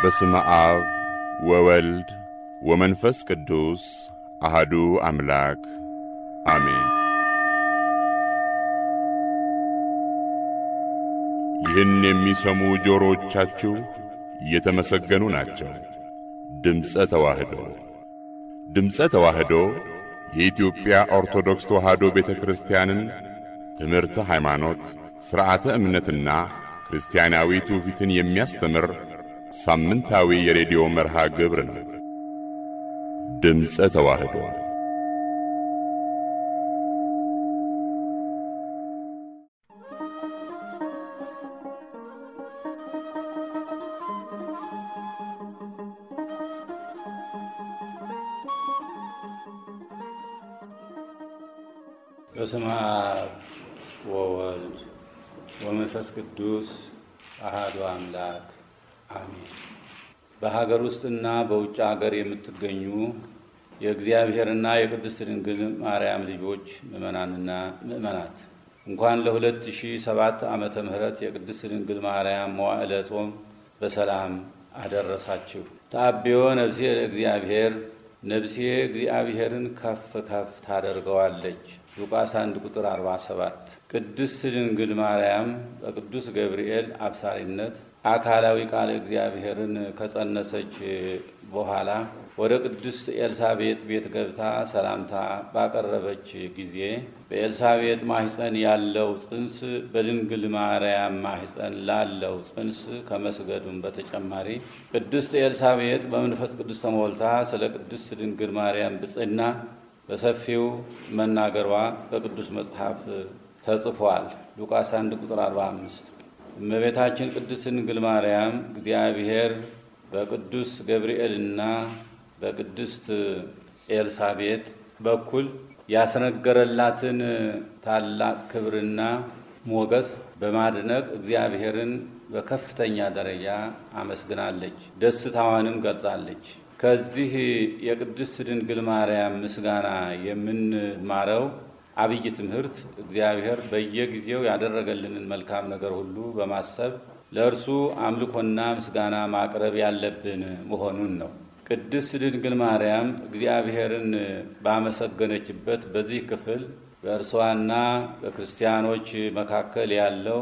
በስመ አብ ወወልድ ወመንፈስ ቅዱስ አሃዱ አምላክ አሜን። ይህን የሚሰሙ ጆሮዎቻችሁ የተመሰገኑ ናቸው። ድምፀ ተዋህዶ ድምፀ ተዋህዶ የኢትዮጵያ ኦርቶዶክስ ተዋህዶ ቤተ ክርስቲያንን ትምህርተ ሃይማኖት፣ ሥርዓተ እምነትና ክርስቲያናዊ ትውፊትን የሚያስተምር ሳምንታዊ የሬዲዮ መርሃ ግብር ነው። ድምፀ ተዋህዶ በስመ አብ ወወልድ ወመንፈስ ቅዱስ አሃዱ አምላክ አሜን። በሀገር ውስጥና በውጭ ሀገር የምትገኙ የእግዚአብሔርና የቅድስት ድንግል ማርያም ልጆች ምእመናንና ምእመናት እንኳን ለ2007 ዓመተ ምህረት የቅድስት ድንግል ማርያም መዋዕለ ጾም በሰላም አደረሳችሁ። ተአብዮ ነፍሴ ለእግዚአብሔር ነፍሴ እግዚአብሔርን ከፍ ከፍ ታደርገዋለች። ሉቃስ 1 ቁጥር 47 ቅድስት ድንግል ማርያም በቅዱስ ገብርኤል አብሳሪነት አካላዊ ቃል እግዚአብሔርን ከጸነሰች በኋላ ወደ ቅድስት ኤልሳቤጥ ቤት ገብታ ሰላምታ ባቀረበች ጊዜ በኤልሳቤጥ ማህፀን ያለው ጽንስ በድንግል ማርያም ማህፀን ላለው ጽንስ ከመስገዱም በተጨማሪ ቅድስት ኤልሳቤጥ በመንፈስ ቅዱስ ተሞልታ ስለ ቅድስት ድንግል ማርያም ብጽዕና በሰፊው መናገሯ በቅዱስ መጽሐፍ ተጽፏል። ሉቃስ 1 ቁጥር 45 እመቤታችን ቅድስት ድንግል ማርያም እግዚአብሔር በቅዱስ ገብርኤልና በቅድስት ኤልሳቤጥ በኩል ያስነገረላትን ታላቅ ክብርና ሞገስ በማድነቅ እግዚአብሔርን በከፍተኛ ደረጃ አመስግናለች፣ ደስታዋንም ገልጻለች። ከዚህ የቅድስት ድንግል ማርያም ምስጋና የምንማረው አብይ ትምህርት እግዚአብሔር በየጊዜው ያደረገልንን መልካም ነገር ሁሉ በማሰብ ለእርሱ አምልኮና ምስጋና ማቅረብ ያለብን መሆኑን ነው። ቅድስት ድንግል ማርያም እግዚአብሔርን ባመሰገነችበት በዚህ ክፍል በእርሷና በክርስቲያኖች መካከል ያለው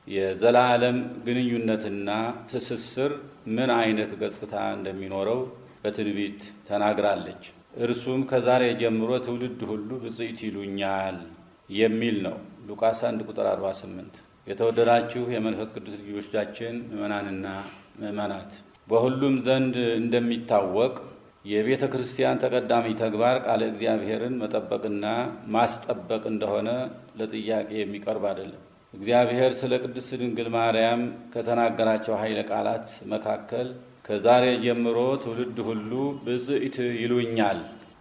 የዘላለም ግንኙነትና ትስስር ምን አይነት ገጽታ እንደሚኖረው በትንቢት ተናግራለች። እርሱም ከዛሬ ጀምሮ ትውልድ ሁሉ ብፅዕት ይሉኛል የሚል ነው። ሉቃስ 1 ቁጥር 48 የተወደዳችሁ የመንፈስ ቅዱስ ልጆቻችን ምእመናንና ምእመናት በሁሉም ዘንድ እንደሚታወቅ የቤተ ክርስቲያን ተቀዳሚ ተግባር ቃለ እግዚአብሔርን መጠበቅና ማስጠበቅ እንደሆነ ለጥያቄ የሚቀርብ አይደለም። እግዚአብሔር ስለ ቅድስት ድንግል ማርያም ከተናገራቸው ኃይለ ቃላት መካከል ከዛሬ ጀምሮ ትውልድ ሁሉ ብፅዕት ይሉኛል፣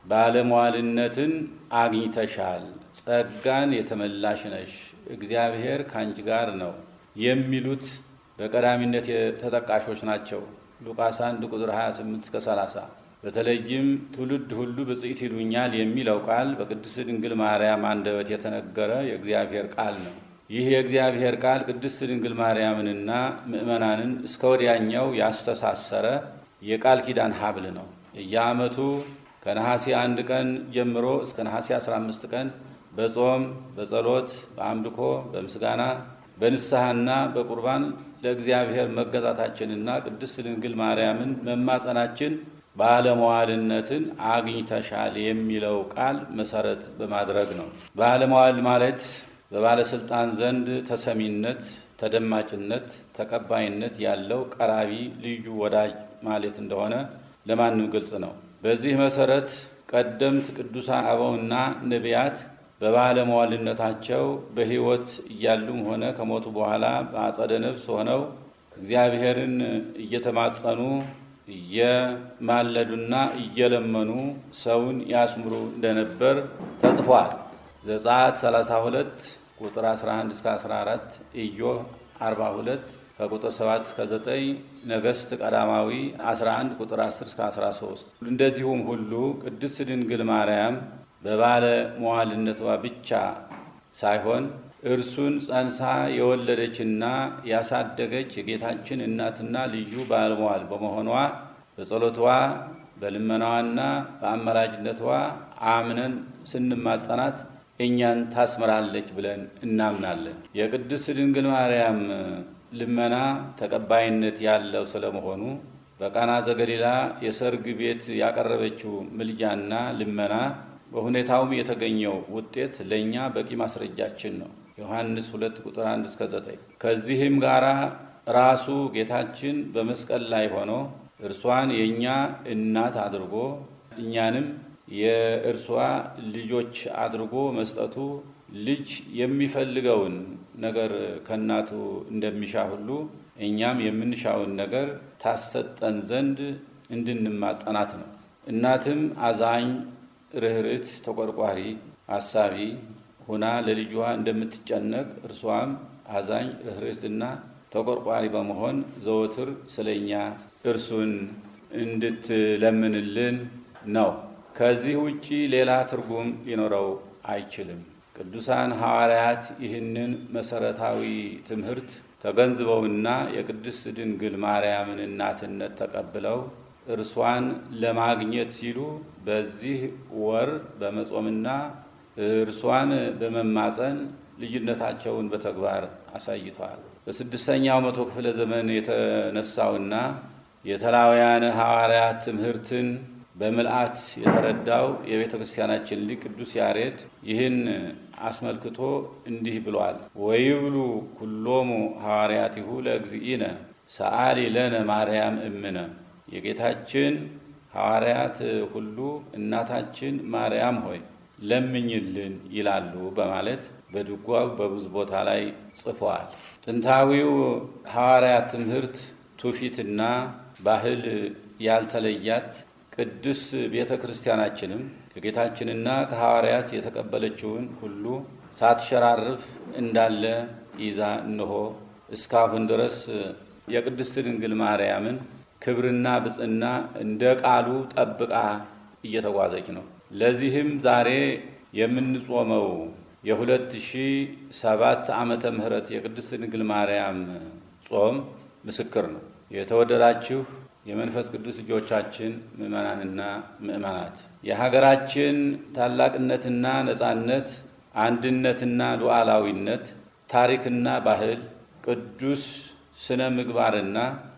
ባለሟልነትን አግኝተሻል፣ ጸጋን የተመላሽ ነሽ፣ እግዚአብሔር ከአንቺ ጋር ነው የሚሉት በቀዳሚነት ተጠቃሾች ናቸው። ሉቃስ 1 ቁጥር 28 እስከ 30 በተለይም ትውልድ ሁሉ ብፅዕት ይሉኛል የሚለው ቃል በቅድስት ድንግል ማርያም አንደበት የተነገረ የእግዚአብሔር ቃል ነው። ይህ የእግዚአብሔር ቃል ቅድስት ድንግል ማርያምንና ምእመናንን እስከ ወዲያኛው ያስተሳሰረ የቃል ኪዳን ሀብል ነው። የየዓመቱ ከነሐሴ አንድ ቀን ጀምሮ እስከ ነሐሴ 15 ቀን በጾም፣ በጸሎት፣ በአምልኮ፣ በምስጋና፣ በንስሐና በቁርባን ለእግዚአብሔር መገዛታችንና ቅድስት ድንግል ማርያምን መማጸናችን ባለመዋልነትን አግኝተሻል የሚለው ቃል መሰረት በማድረግ ነው። ባለመዋል ማለት በባለስልጣን ዘንድ ተሰሚነት፣ ተደማጭነት፣ ተቀባይነት ያለው ቀራቢ ልዩ ወዳጅ ማለት እንደሆነ ለማንም ግልጽ ነው። በዚህ መሰረት ቀደምት ቅዱሳን አበውና ነቢያት በባለመዋልነታቸው በሕይወት እያሉም ሆነ ከሞቱ በኋላ በአጸደ ነፍስ ሆነው እግዚአብሔርን እየተማጸኑ እየማለዱና እየለመኑ ሰውን ያስምሩ እንደነበር ተጽፏል። ዘጸአት 32 ቁጥር 11 እስከ 14፣ ኢዮብ 42 ከቁጥር 7 እስከ 9፣ ነገሥት ቀዳማዊ 11 ቁጥር 10 እስከ 13። እንደዚሁም ሁሉ ቅድስት ድንግል ማርያም በባለ መዋልነቷ ብቻ ሳይሆን እርሱን ጸንሳ የወለደችና ያሳደገች የጌታችን እናትና ልዩ ባለሟል በመሆኗ በጸሎቷ በልመናዋና በአማላጅነቷ አምነን ስንማጸናት እኛን ታስምራለች ብለን እናምናለን። የቅድስት ድንግል ማርያም ልመና ተቀባይነት ያለው ስለመሆኑ በቃና ዘገሊላ የሰርግ ቤት ያቀረበችው ምልጃና ልመና በሁኔታውም የተገኘው ውጤት ለእኛ በቂ ማስረጃችን ነው። ዮሐንስ 2 ቁጥር 1 እስከ 9። ከዚህም ጋር ራሱ ጌታችን በመስቀል ላይ ሆኖ እርሷን የእኛ እናት አድርጎ እኛንም የእርሷ ልጆች አድርጎ መስጠቱ ልጅ የሚፈልገውን ነገር ከእናቱ እንደሚሻ ሁሉ እኛም የምንሻውን ነገር ታሰጠን ዘንድ እንድንማጸናት ነው። እናትም አዛኝ፣ ርኅርት፣ ተቆርቋሪ፣ አሳቢ ሁና ለልጇ እንደምትጨነቅ እርሷም አዛኝ፣ ርኅርትና ተቆርቋሪ በመሆን ዘወትር ስለኛ እርሱን እንድትለምንልን ነው። ከዚህ ውጪ ሌላ ትርጉም ሊኖረው አይችልም። ቅዱሳን ሐዋርያት ይህንን መሰረታዊ ትምህርት ተገንዝበውና የቅድስት ድንግል ማርያምን እናትነት ተቀብለው እርሷን ለማግኘት ሲሉ በዚህ ወር በመጾምና እርሷን በመማፀን ልዩነታቸውን በተግባር አሳይተዋል። በስድስተኛው መቶ ክፍለ ዘመን የተነሳውና የተላውያን ሐዋርያት ትምህርትን በምልአት የተረዳው የቤተ ክርስቲያናችን ሊቅ ቅዱስ ያሬድ ይህን አስመልክቶ እንዲህ ብሏል። ወይብሉ ኩሎሙ ሐዋርያቲሁ ለእግዚእነ ሰአሊ ለነ ማርያም እምነ። የጌታችን ሐዋርያት ሁሉ እናታችን ማርያም ሆይ ለምኝልን ይላሉ በማለት በድጓው በብዙ ቦታ ላይ ጽፈዋል። ጥንታዊው ሐዋርያት ትምህርት ትውፊትና ባህል ያልተለያት ቅድስት ቤተ ክርስቲያናችንም ከጌታችንና ከሐዋርያት የተቀበለችውን ሁሉ ሳትሸራርፍ እንዳለ ይዛ እንሆ እስካሁን ድረስ የቅድስት ድንግል ማርያምን ክብርና ብጽና እንደ ቃሉ ጠብቃ እየተጓዘች ነው። ለዚህም ዛሬ የምንጾመው የ2007 ዓመተ ምህረት የቅድስት ድንግል ማርያም ጾም ምስክር ነው። የተወደዳችሁ የመንፈስ ቅዱስ ልጆቻችን ምእመናንና ምእመናት የሀገራችን ታላቅነትና ነጻነት፣ አንድነትና ሉዓላዊነት፣ ታሪክና ባህል፣ ቅዱስ ስነ ምግባርና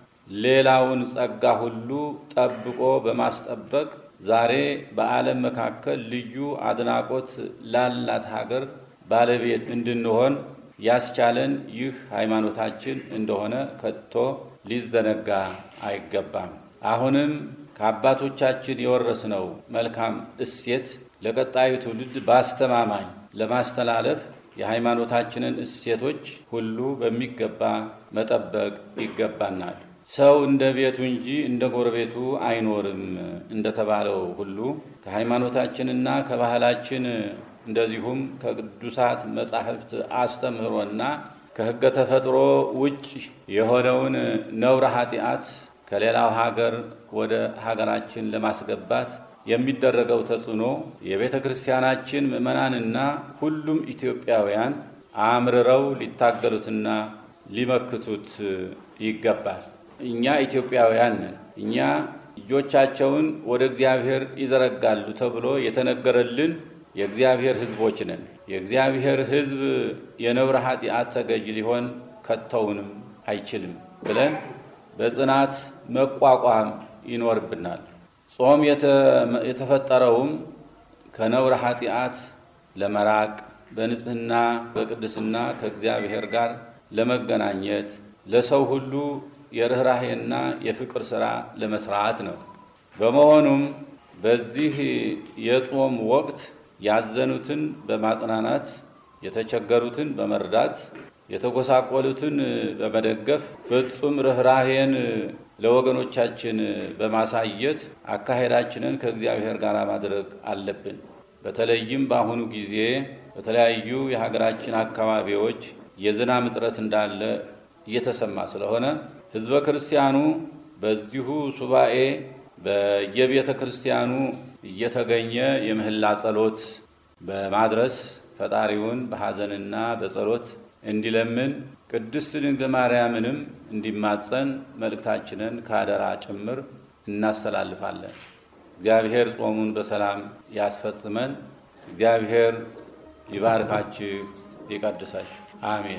ሌላውን ጸጋ ሁሉ ጠብቆ በማስጠበቅ ዛሬ በዓለም መካከል ልዩ አድናቆት ላላት ሀገር ባለቤት እንድንሆን ያስቻለን ይህ ሃይማኖታችን እንደሆነ ከቶ ሊዘነጋ አይገባም። አሁንም ከአባቶቻችን የወረስነው መልካም እሴት ለቀጣዩ ትውልድ በአስተማማኝ ለማስተላለፍ የሃይማኖታችንን እሴቶች ሁሉ በሚገባ መጠበቅ ይገባናል። ሰው እንደ ቤቱ እንጂ እንደ ጎረቤቱ አይኖርም እንደተባለው ሁሉ ከሃይማኖታችንና ከባህላችን እንደዚሁም ከቅዱሳት መጻሕፍት አስተምህሮና ከሕገ ተፈጥሮ ውጭ የሆነውን ነውረ ኃጢአት ከሌላው ሀገር ወደ ሀገራችን ለማስገባት የሚደረገው ተጽዕኖ የቤተ ክርስቲያናችን ምዕመናንና ሁሉም ኢትዮጵያውያን አምርረው ሊታገሉትና ሊመክቱት ይገባል። እኛ ኢትዮጵያውያን ነን። እኛ እጆቻቸውን ወደ እግዚአብሔር ይዘረጋሉ ተብሎ የተነገረልን የእግዚአብሔር ሕዝቦች ነን። የእግዚአብሔር ሕዝብ የነውረ ኃጢአት ተገዥ ሊሆን ከተውንም አይችልም ብለን በጽናት መቋቋም ይኖርብናል። ጾም የተፈጠረውም ከነውረ ኃጢአት ለመራቅ በንጽህና በቅድስና ከእግዚአብሔር ጋር ለመገናኘት ለሰው ሁሉ የርኅራሄና የፍቅር ሥራ ለመስራት ነው። በመሆኑም በዚህ የጾም ወቅት ያዘኑትን በማጽናናት የተቸገሩትን በመርዳት የተጎሳቆሉትን በመደገፍ ፍጹም ርኅራሄን ለወገኖቻችን በማሳየት አካሄዳችንን ከእግዚአብሔር ጋር ማድረግ አለብን። በተለይም በአሁኑ ጊዜ በተለያዩ የሀገራችን አካባቢዎች የዝናብ እጥረት እንዳለ እየተሰማ ስለሆነ ሕዝበ ክርስቲያኑ በዚሁ ሱባኤ በየቤተ ክርስቲያኑ እየተገኘ የምህላ ጸሎት በማድረስ ፈጣሪውን በሐዘንና በጸሎት እንዲለምን ቅድስት ድንግል ማርያምንም እንዲማጸን መልእክታችንን ከአደራ ጭምር እናስተላልፋለን። እግዚአብሔር ጾሙን በሰላም ያስፈጽመን። እግዚአብሔር ይባርካችሁ፣ ይቀድሳችሁ። አሜን።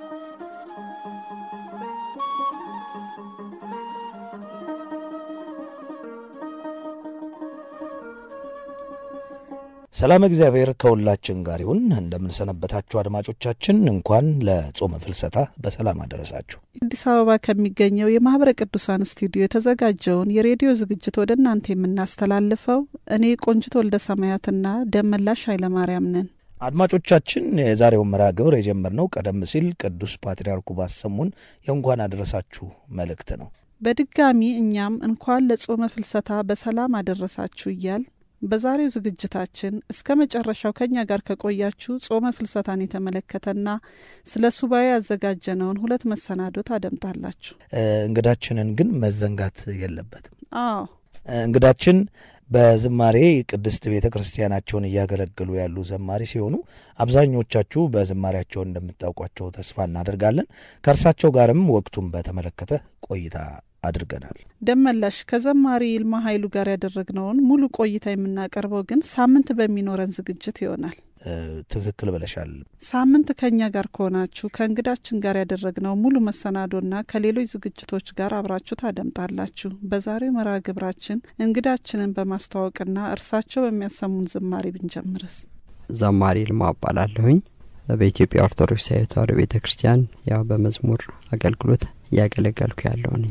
ሰላም እግዚአብሔር ከሁላችን ጋር ይሁን። እንደምንሰነበታችሁ አድማጮቻችን፣ እንኳን ለጾመ ፍልሰታ በሰላም አደረሳችሁ። አዲስ አበባ ከሚገኘው የማህበረ ቅዱሳን ስቱዲዮ የተዘጋጀውን የሬዲዮ ዝግጅት ወደ እናንተ የምናስተላልፈው እኔ ቆንጅት ወልደ ሰማያትና ደመላሽ ኃይለማርያም ነን። አድማጮቻችን የዛሬውን መርሃ ግብር የጀመርነው ቀደም ሲል ቅዱስ ፓትርያርኩ ባሰሙን የእንኳን አደረሳችሁ መልእክት ነው። በድጋሚ እኛም እንኳን ለጾመ ፍልሰታ በሰላም አደረሳችሁ እያል በዛሬው ዝግጅታችን እስከ መጨረሻው ከእኛ ጋር ከቆያችሁ ጾመ ፍልሰታን የተመለከተና ስለ ሱባኤ ያዘጋጀነውን ሁለት መሰናዶ ታደምጣላችሁ። እንግዳችንን ግን መዘንጋት የለበትም። አዎ እንግዳችን በዝማሬ ቅድስት ቤተ ክርስቲያናቸውን እያገለገሉ ያሉ ዘማሪ ሲሆኑ አብዛኞቻችሁ በዝማሬያቸው እንደምታውቋቸው ተስፋ እናደርጋለን። ከእርሳቸው ጋርም ወቅቱን በተመለከተ ቆይታ አድርገናል። ደመላሽ ከዘማሪ ይልማ ኃይሉ ጋር ያደረግነውን ሙሉ ቆይታ የምናቀርበው ግን ሳምንት በሚኖረን ዝግጅት ይሆናል። ትክክል ብለሻል። ሳምንት ከእኛ ጋር ከሆናችሁ ከእንግዳችን ጋር ያደረግነው ሙሉ መሰናዶና ከሌሎች ዝግጅቶች ጋር አብራችሁ ታደምጣላችሁ። በዛሬው መርሃ ግብራችን እንግዳችንን በማስተዋወቅና እርሳቸው በሚያሰሙን ዝማሬ ብንጀምርስ? ዘማሪ ይልማ እባላለሁኝ። በኢትዮጵያ ኦርቶዶክስ ተዋሕዶ ቤተ ክርስቲያን ያው በመዝሙር አገልግሎት እያገለገልኩ ያለው ነኝ።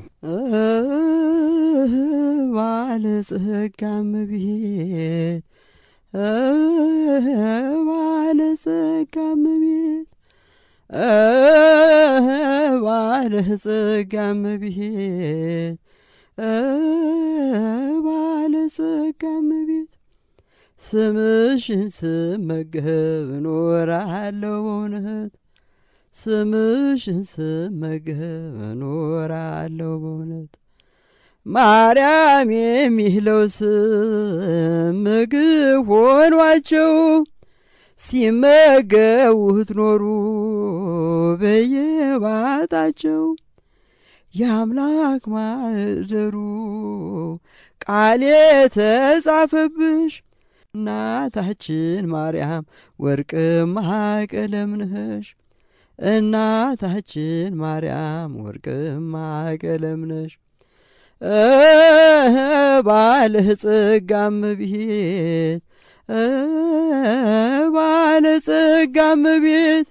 ባለጸጋም ቤት ባለጸጋም ቤት ባለጸጋም ቤት ባለጸጋም ቤት ስምሽን ስመገብ እኖራለሁ በእውነት ስምሽን ስመገብ እኖራለሁ በእውነት ማርያም የሚለው ስም ምግብ ሆኗቸው ሲመገቡት ኖሩ በየባጣቸው የአምላክ ማህደሩ ቃል የተጻፈብሽ እናታችን ማርያም ወርቅማ ቀለም ነሽ። እናታችን ማርያም ወርቅማ ቀለም ነሽ። ባለጸጋም ቤት ባለጸጋም ቤት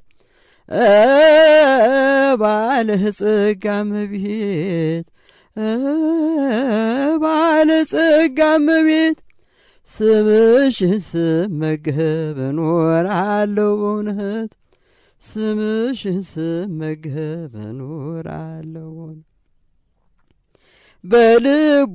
ባለጸጋም ቤት ባለጸጋም ቤት ስምሽን ስመገብ እኖራለሁ በእውነት ስምሽን ስመገብ እኖራለሁ በእውነት በልቡ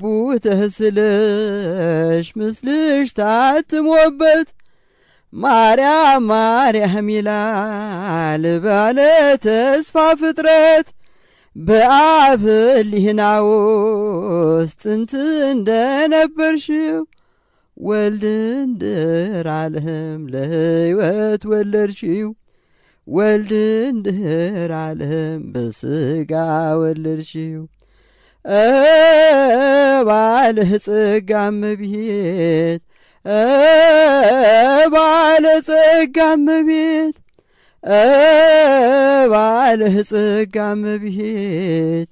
ተስለሽ ምስልሽ ታትሞበት ማርያም ማርያም ይላል ባለ ተስፋ ፍጥረት በአብ ሕሊና ውስጥ ጥንት እንደነበርሽው ወልድ እንድር ዓለም ለሕይወት ወለድሽው ወልድ እንድር ዓለም በስጋ ወለድሽው ባለጸጋም ቤት ባለጸጋም ቤት ባለጸጋም ቤት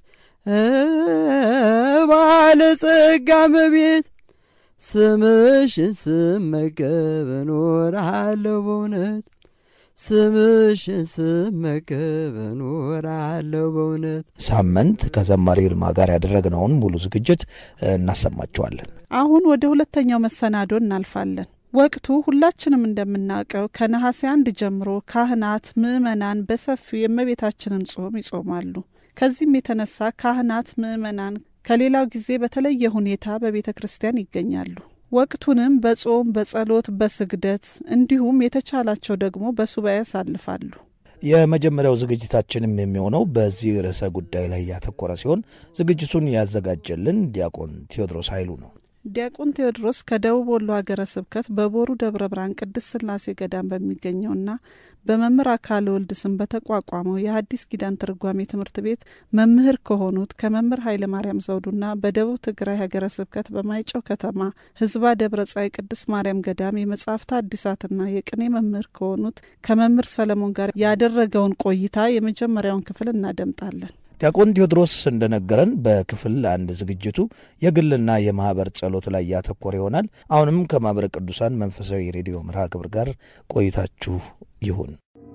ባለጸጋም ቤት ስምሽን ስመገብ እኖራለሁ በእውነት ስምሽን ስመገብ እኖራለሁ በእውነት። ሳምንት ከዘማሪ ይልማ ጋር ያደረግነውን ሙሉ ዝግጅት እናሰማችኋለን። አሁን ወደ ሁለተኛው መሰናዶ እናልፋለን። ወቅቱ ሁላችንም እንደምናውቀው ከነሐሴ አንድ ጀምሮ ካህናት፣ ምዕመናን በሰፊው የእመቤታችንን ጾም ይጾማሉ። ከዚህም የተነሳ ካህናት፣ ምዕመናን ከሌላው ጊዜ በተለየ ሁኔታ በቤተ ክርስቲያን ይገኛሉ። ወቅቱንም በጾም በጸሎት፣ በስግደት እንዲሁም የተቻላቸው ደግሞ በሱባኤ ያሳልፋሉ። የመጀመሪያው ዝግጅታችንም የሚሆነው በዚህ ርዕሰ ጉዳይ ላይ ያተኮረ ሲሆን ዝግጅቱን ያዘጋጀልን ዲያቆን ቴዎድሮስ ኃይሉ ነው። ዲያቆን ቴዎድሮስ ከደቡብ ወሎ ሀገረ ስብከት በቦሩ ደብረ ብርሃን ቅድስት ስላሴ ገዳም በሚገኘውና በመምህር አካለ ወልድ ስም በተቋቋመው የሐዲስ ኪዳን ትርጓሜ ትምህርት ቤት መምህር ከሆኑት ከመምህር ኃይለ ማርያም ዘውዱና በደቡብ ትግራይ ሀገረ ስብከት በማይጨው ከተማ ህዝባ ደብረ ጻይ ቅድስት ማርያም ገዳም የመጻሕፍት አዲሳትና የቅኔ መምህር ከሆኑት ከመምህር ሰለሞን ጋር ያደረገውን ቆይታ የመጀመሪያውን ክፍል እናደምጣለን። ዲያቆን ቴዎድሮስ እንደነገረን በክፍል አንድ ዝግጅቱ የግልና የማህበር ጸሎት ላይ ያተኮረ ይሆናል። አሁንም ከማህበረ ቅዱሳን መንፈሳዊ ሬዲዮ መርሃ ግብር ጋር ቆይታችሁ ይሁን።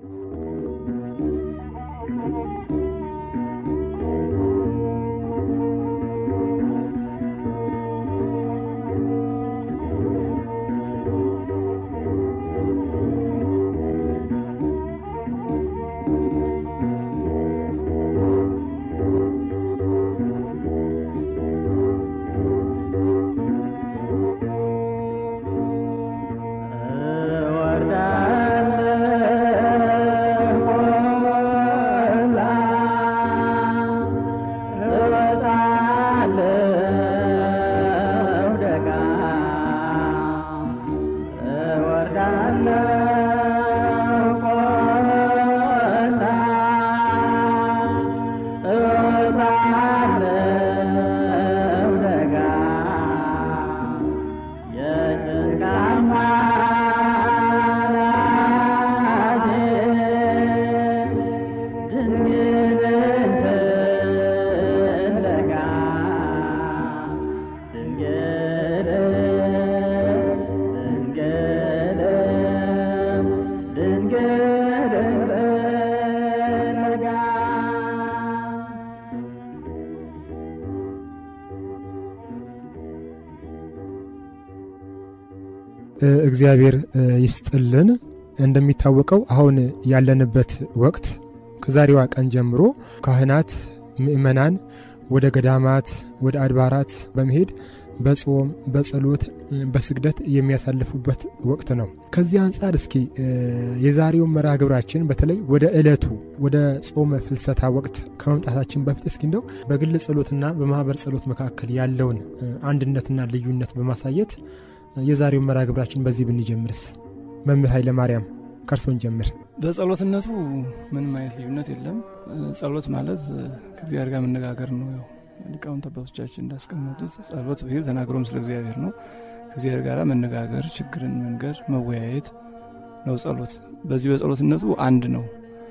እግዚአብሔር ይስጥልን። እንደሚታወቀው አሁን ያለንበት ወቅት ከዛሬዋ ቀን ጀምሮ ካህናት፣ ምእመናን ወደ ገዳማት፣ ወደ አድባራት በመሄድ በጾም በጸሎት በስግደት የሚያሳልፉበት ወቅት ነው። ከዚህ አንጻር እስኪ የዛሬውን መርሃ ግብራችን በተለይ ወደ ዕለቱ ወደ ጾመ ፍልሰታ ወቅት ከመምጣታችን በፊት እስኪ እንደው በግል ጸሎትና በማህበር ጸሎት መካከል ያለውን አንድነትና ልዩነት በማሳየት የዛሬውን መርሃ ግብራችን በዚህ ብንጀምርስ? መምህር ኃይለ ማርያም ከእርሶን ጀምር። በጸሎትነቱ ምንም አይነት ልዩነት የለም። ጸሎት ማለት ከእግዚአብሔር ጋር መነጋገር ነው። ያው ሊቃውንት አባቶቻችን እንዳስቀመጡት ጸሎት ብሂል ተናግሮም ስለ እግዚአብሔር ነው። ከእግዚአብሔር ጋር መነጋገር፣ ችግርን መንገር፣ መወያየት ነው ጸሎት። በዚህ በጸሎትነቱ አንድ ነው።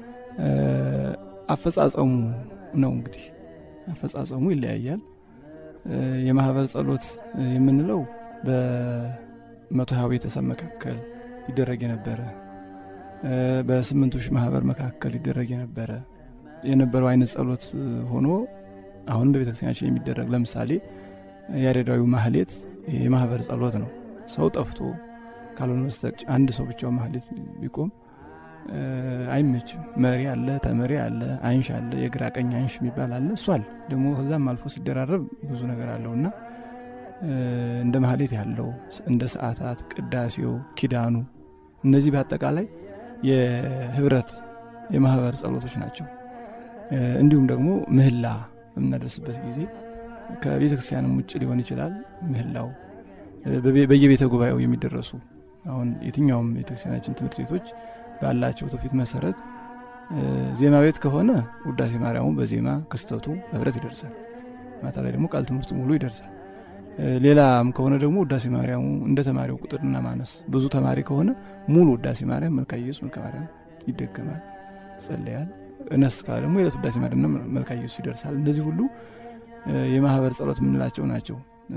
አፈጻጸሙ ነው እንግዲህ አፈጻጸሙ ይለያያል። የማህበር ጸሎት የምንለው በመቶ ሀያ ቤተሰብ መካከል ይደረግ የነበረ በስምንቱ ሺህ ማህበር መካከል ይደረግ የነበረ የነበረው አይነት ጸሎት ሆኖ አሁንም በቤተክርስቲያናችን የሚደረግ ለምሳሌ ያሬዳዊ ማህሌት የማህበር ጸሎት ነው። ሰው ጠፍቶ ካልሆነ በስተቀር አንድ ሰው ብቻው ማህሌት ቢቆም አይመችም። መሪ አለ፣ ተመሪ አለ፣ አይንሽ አለ፣ የግራ ቀኝ አይንሽ የሚባል አለ። እሱ አለ ደግሞ ከዛም አልፎ ሲደራረብ ብዙ ነገር አለው እና እንደ ማህሌት ያለው እንደ ሰዓታት፣ ቅዳሴው፣ ኪዳኑ እነዚህ በአጠቃላይ የህብረት የማህበር ጸሎቶች ናቸው። እንዲሁም ደግሞ ምህላ በምናደርስበት ጊዜ ከቤተ ክርስቲያንም ውጭ ሊሆን ይችላል። ምህላው በየቤተ ጉባኤው የሚደረሱ አሁን የትኛውም ቤተክርስቲያናችን ትምህርት ቤቶች ባላቸው ትውፊት መሰረት ዜማ ቤት ከሆነ ውዳሴ ማርያሙ በዜማ ክስተቱ በህብረት ይደርሳል። ማታ ላይ ደግሞ ቃል ትምህርቱ ሙሉ ይደርሳል። ሌላም ከሆነ ደግሞ ውዳሴ ማርያሙ እንደ ተማሪው ቁጥርና ማነስ ብዙ ተማሪ ከሆነ ሙሉ ውዳሴ ማርያም መልካ ኢየሱስ መልካ ማርያም ይደገማል፣ ይጸለያል። እነስ ካለ ደግሞ የዕለት ውዳሴ ማርያምና መልካ ኢየሱስ ይደርሳል። እንደዚህ ሁሉ የማህበር ጸሎት የምንላቸው ናቸው።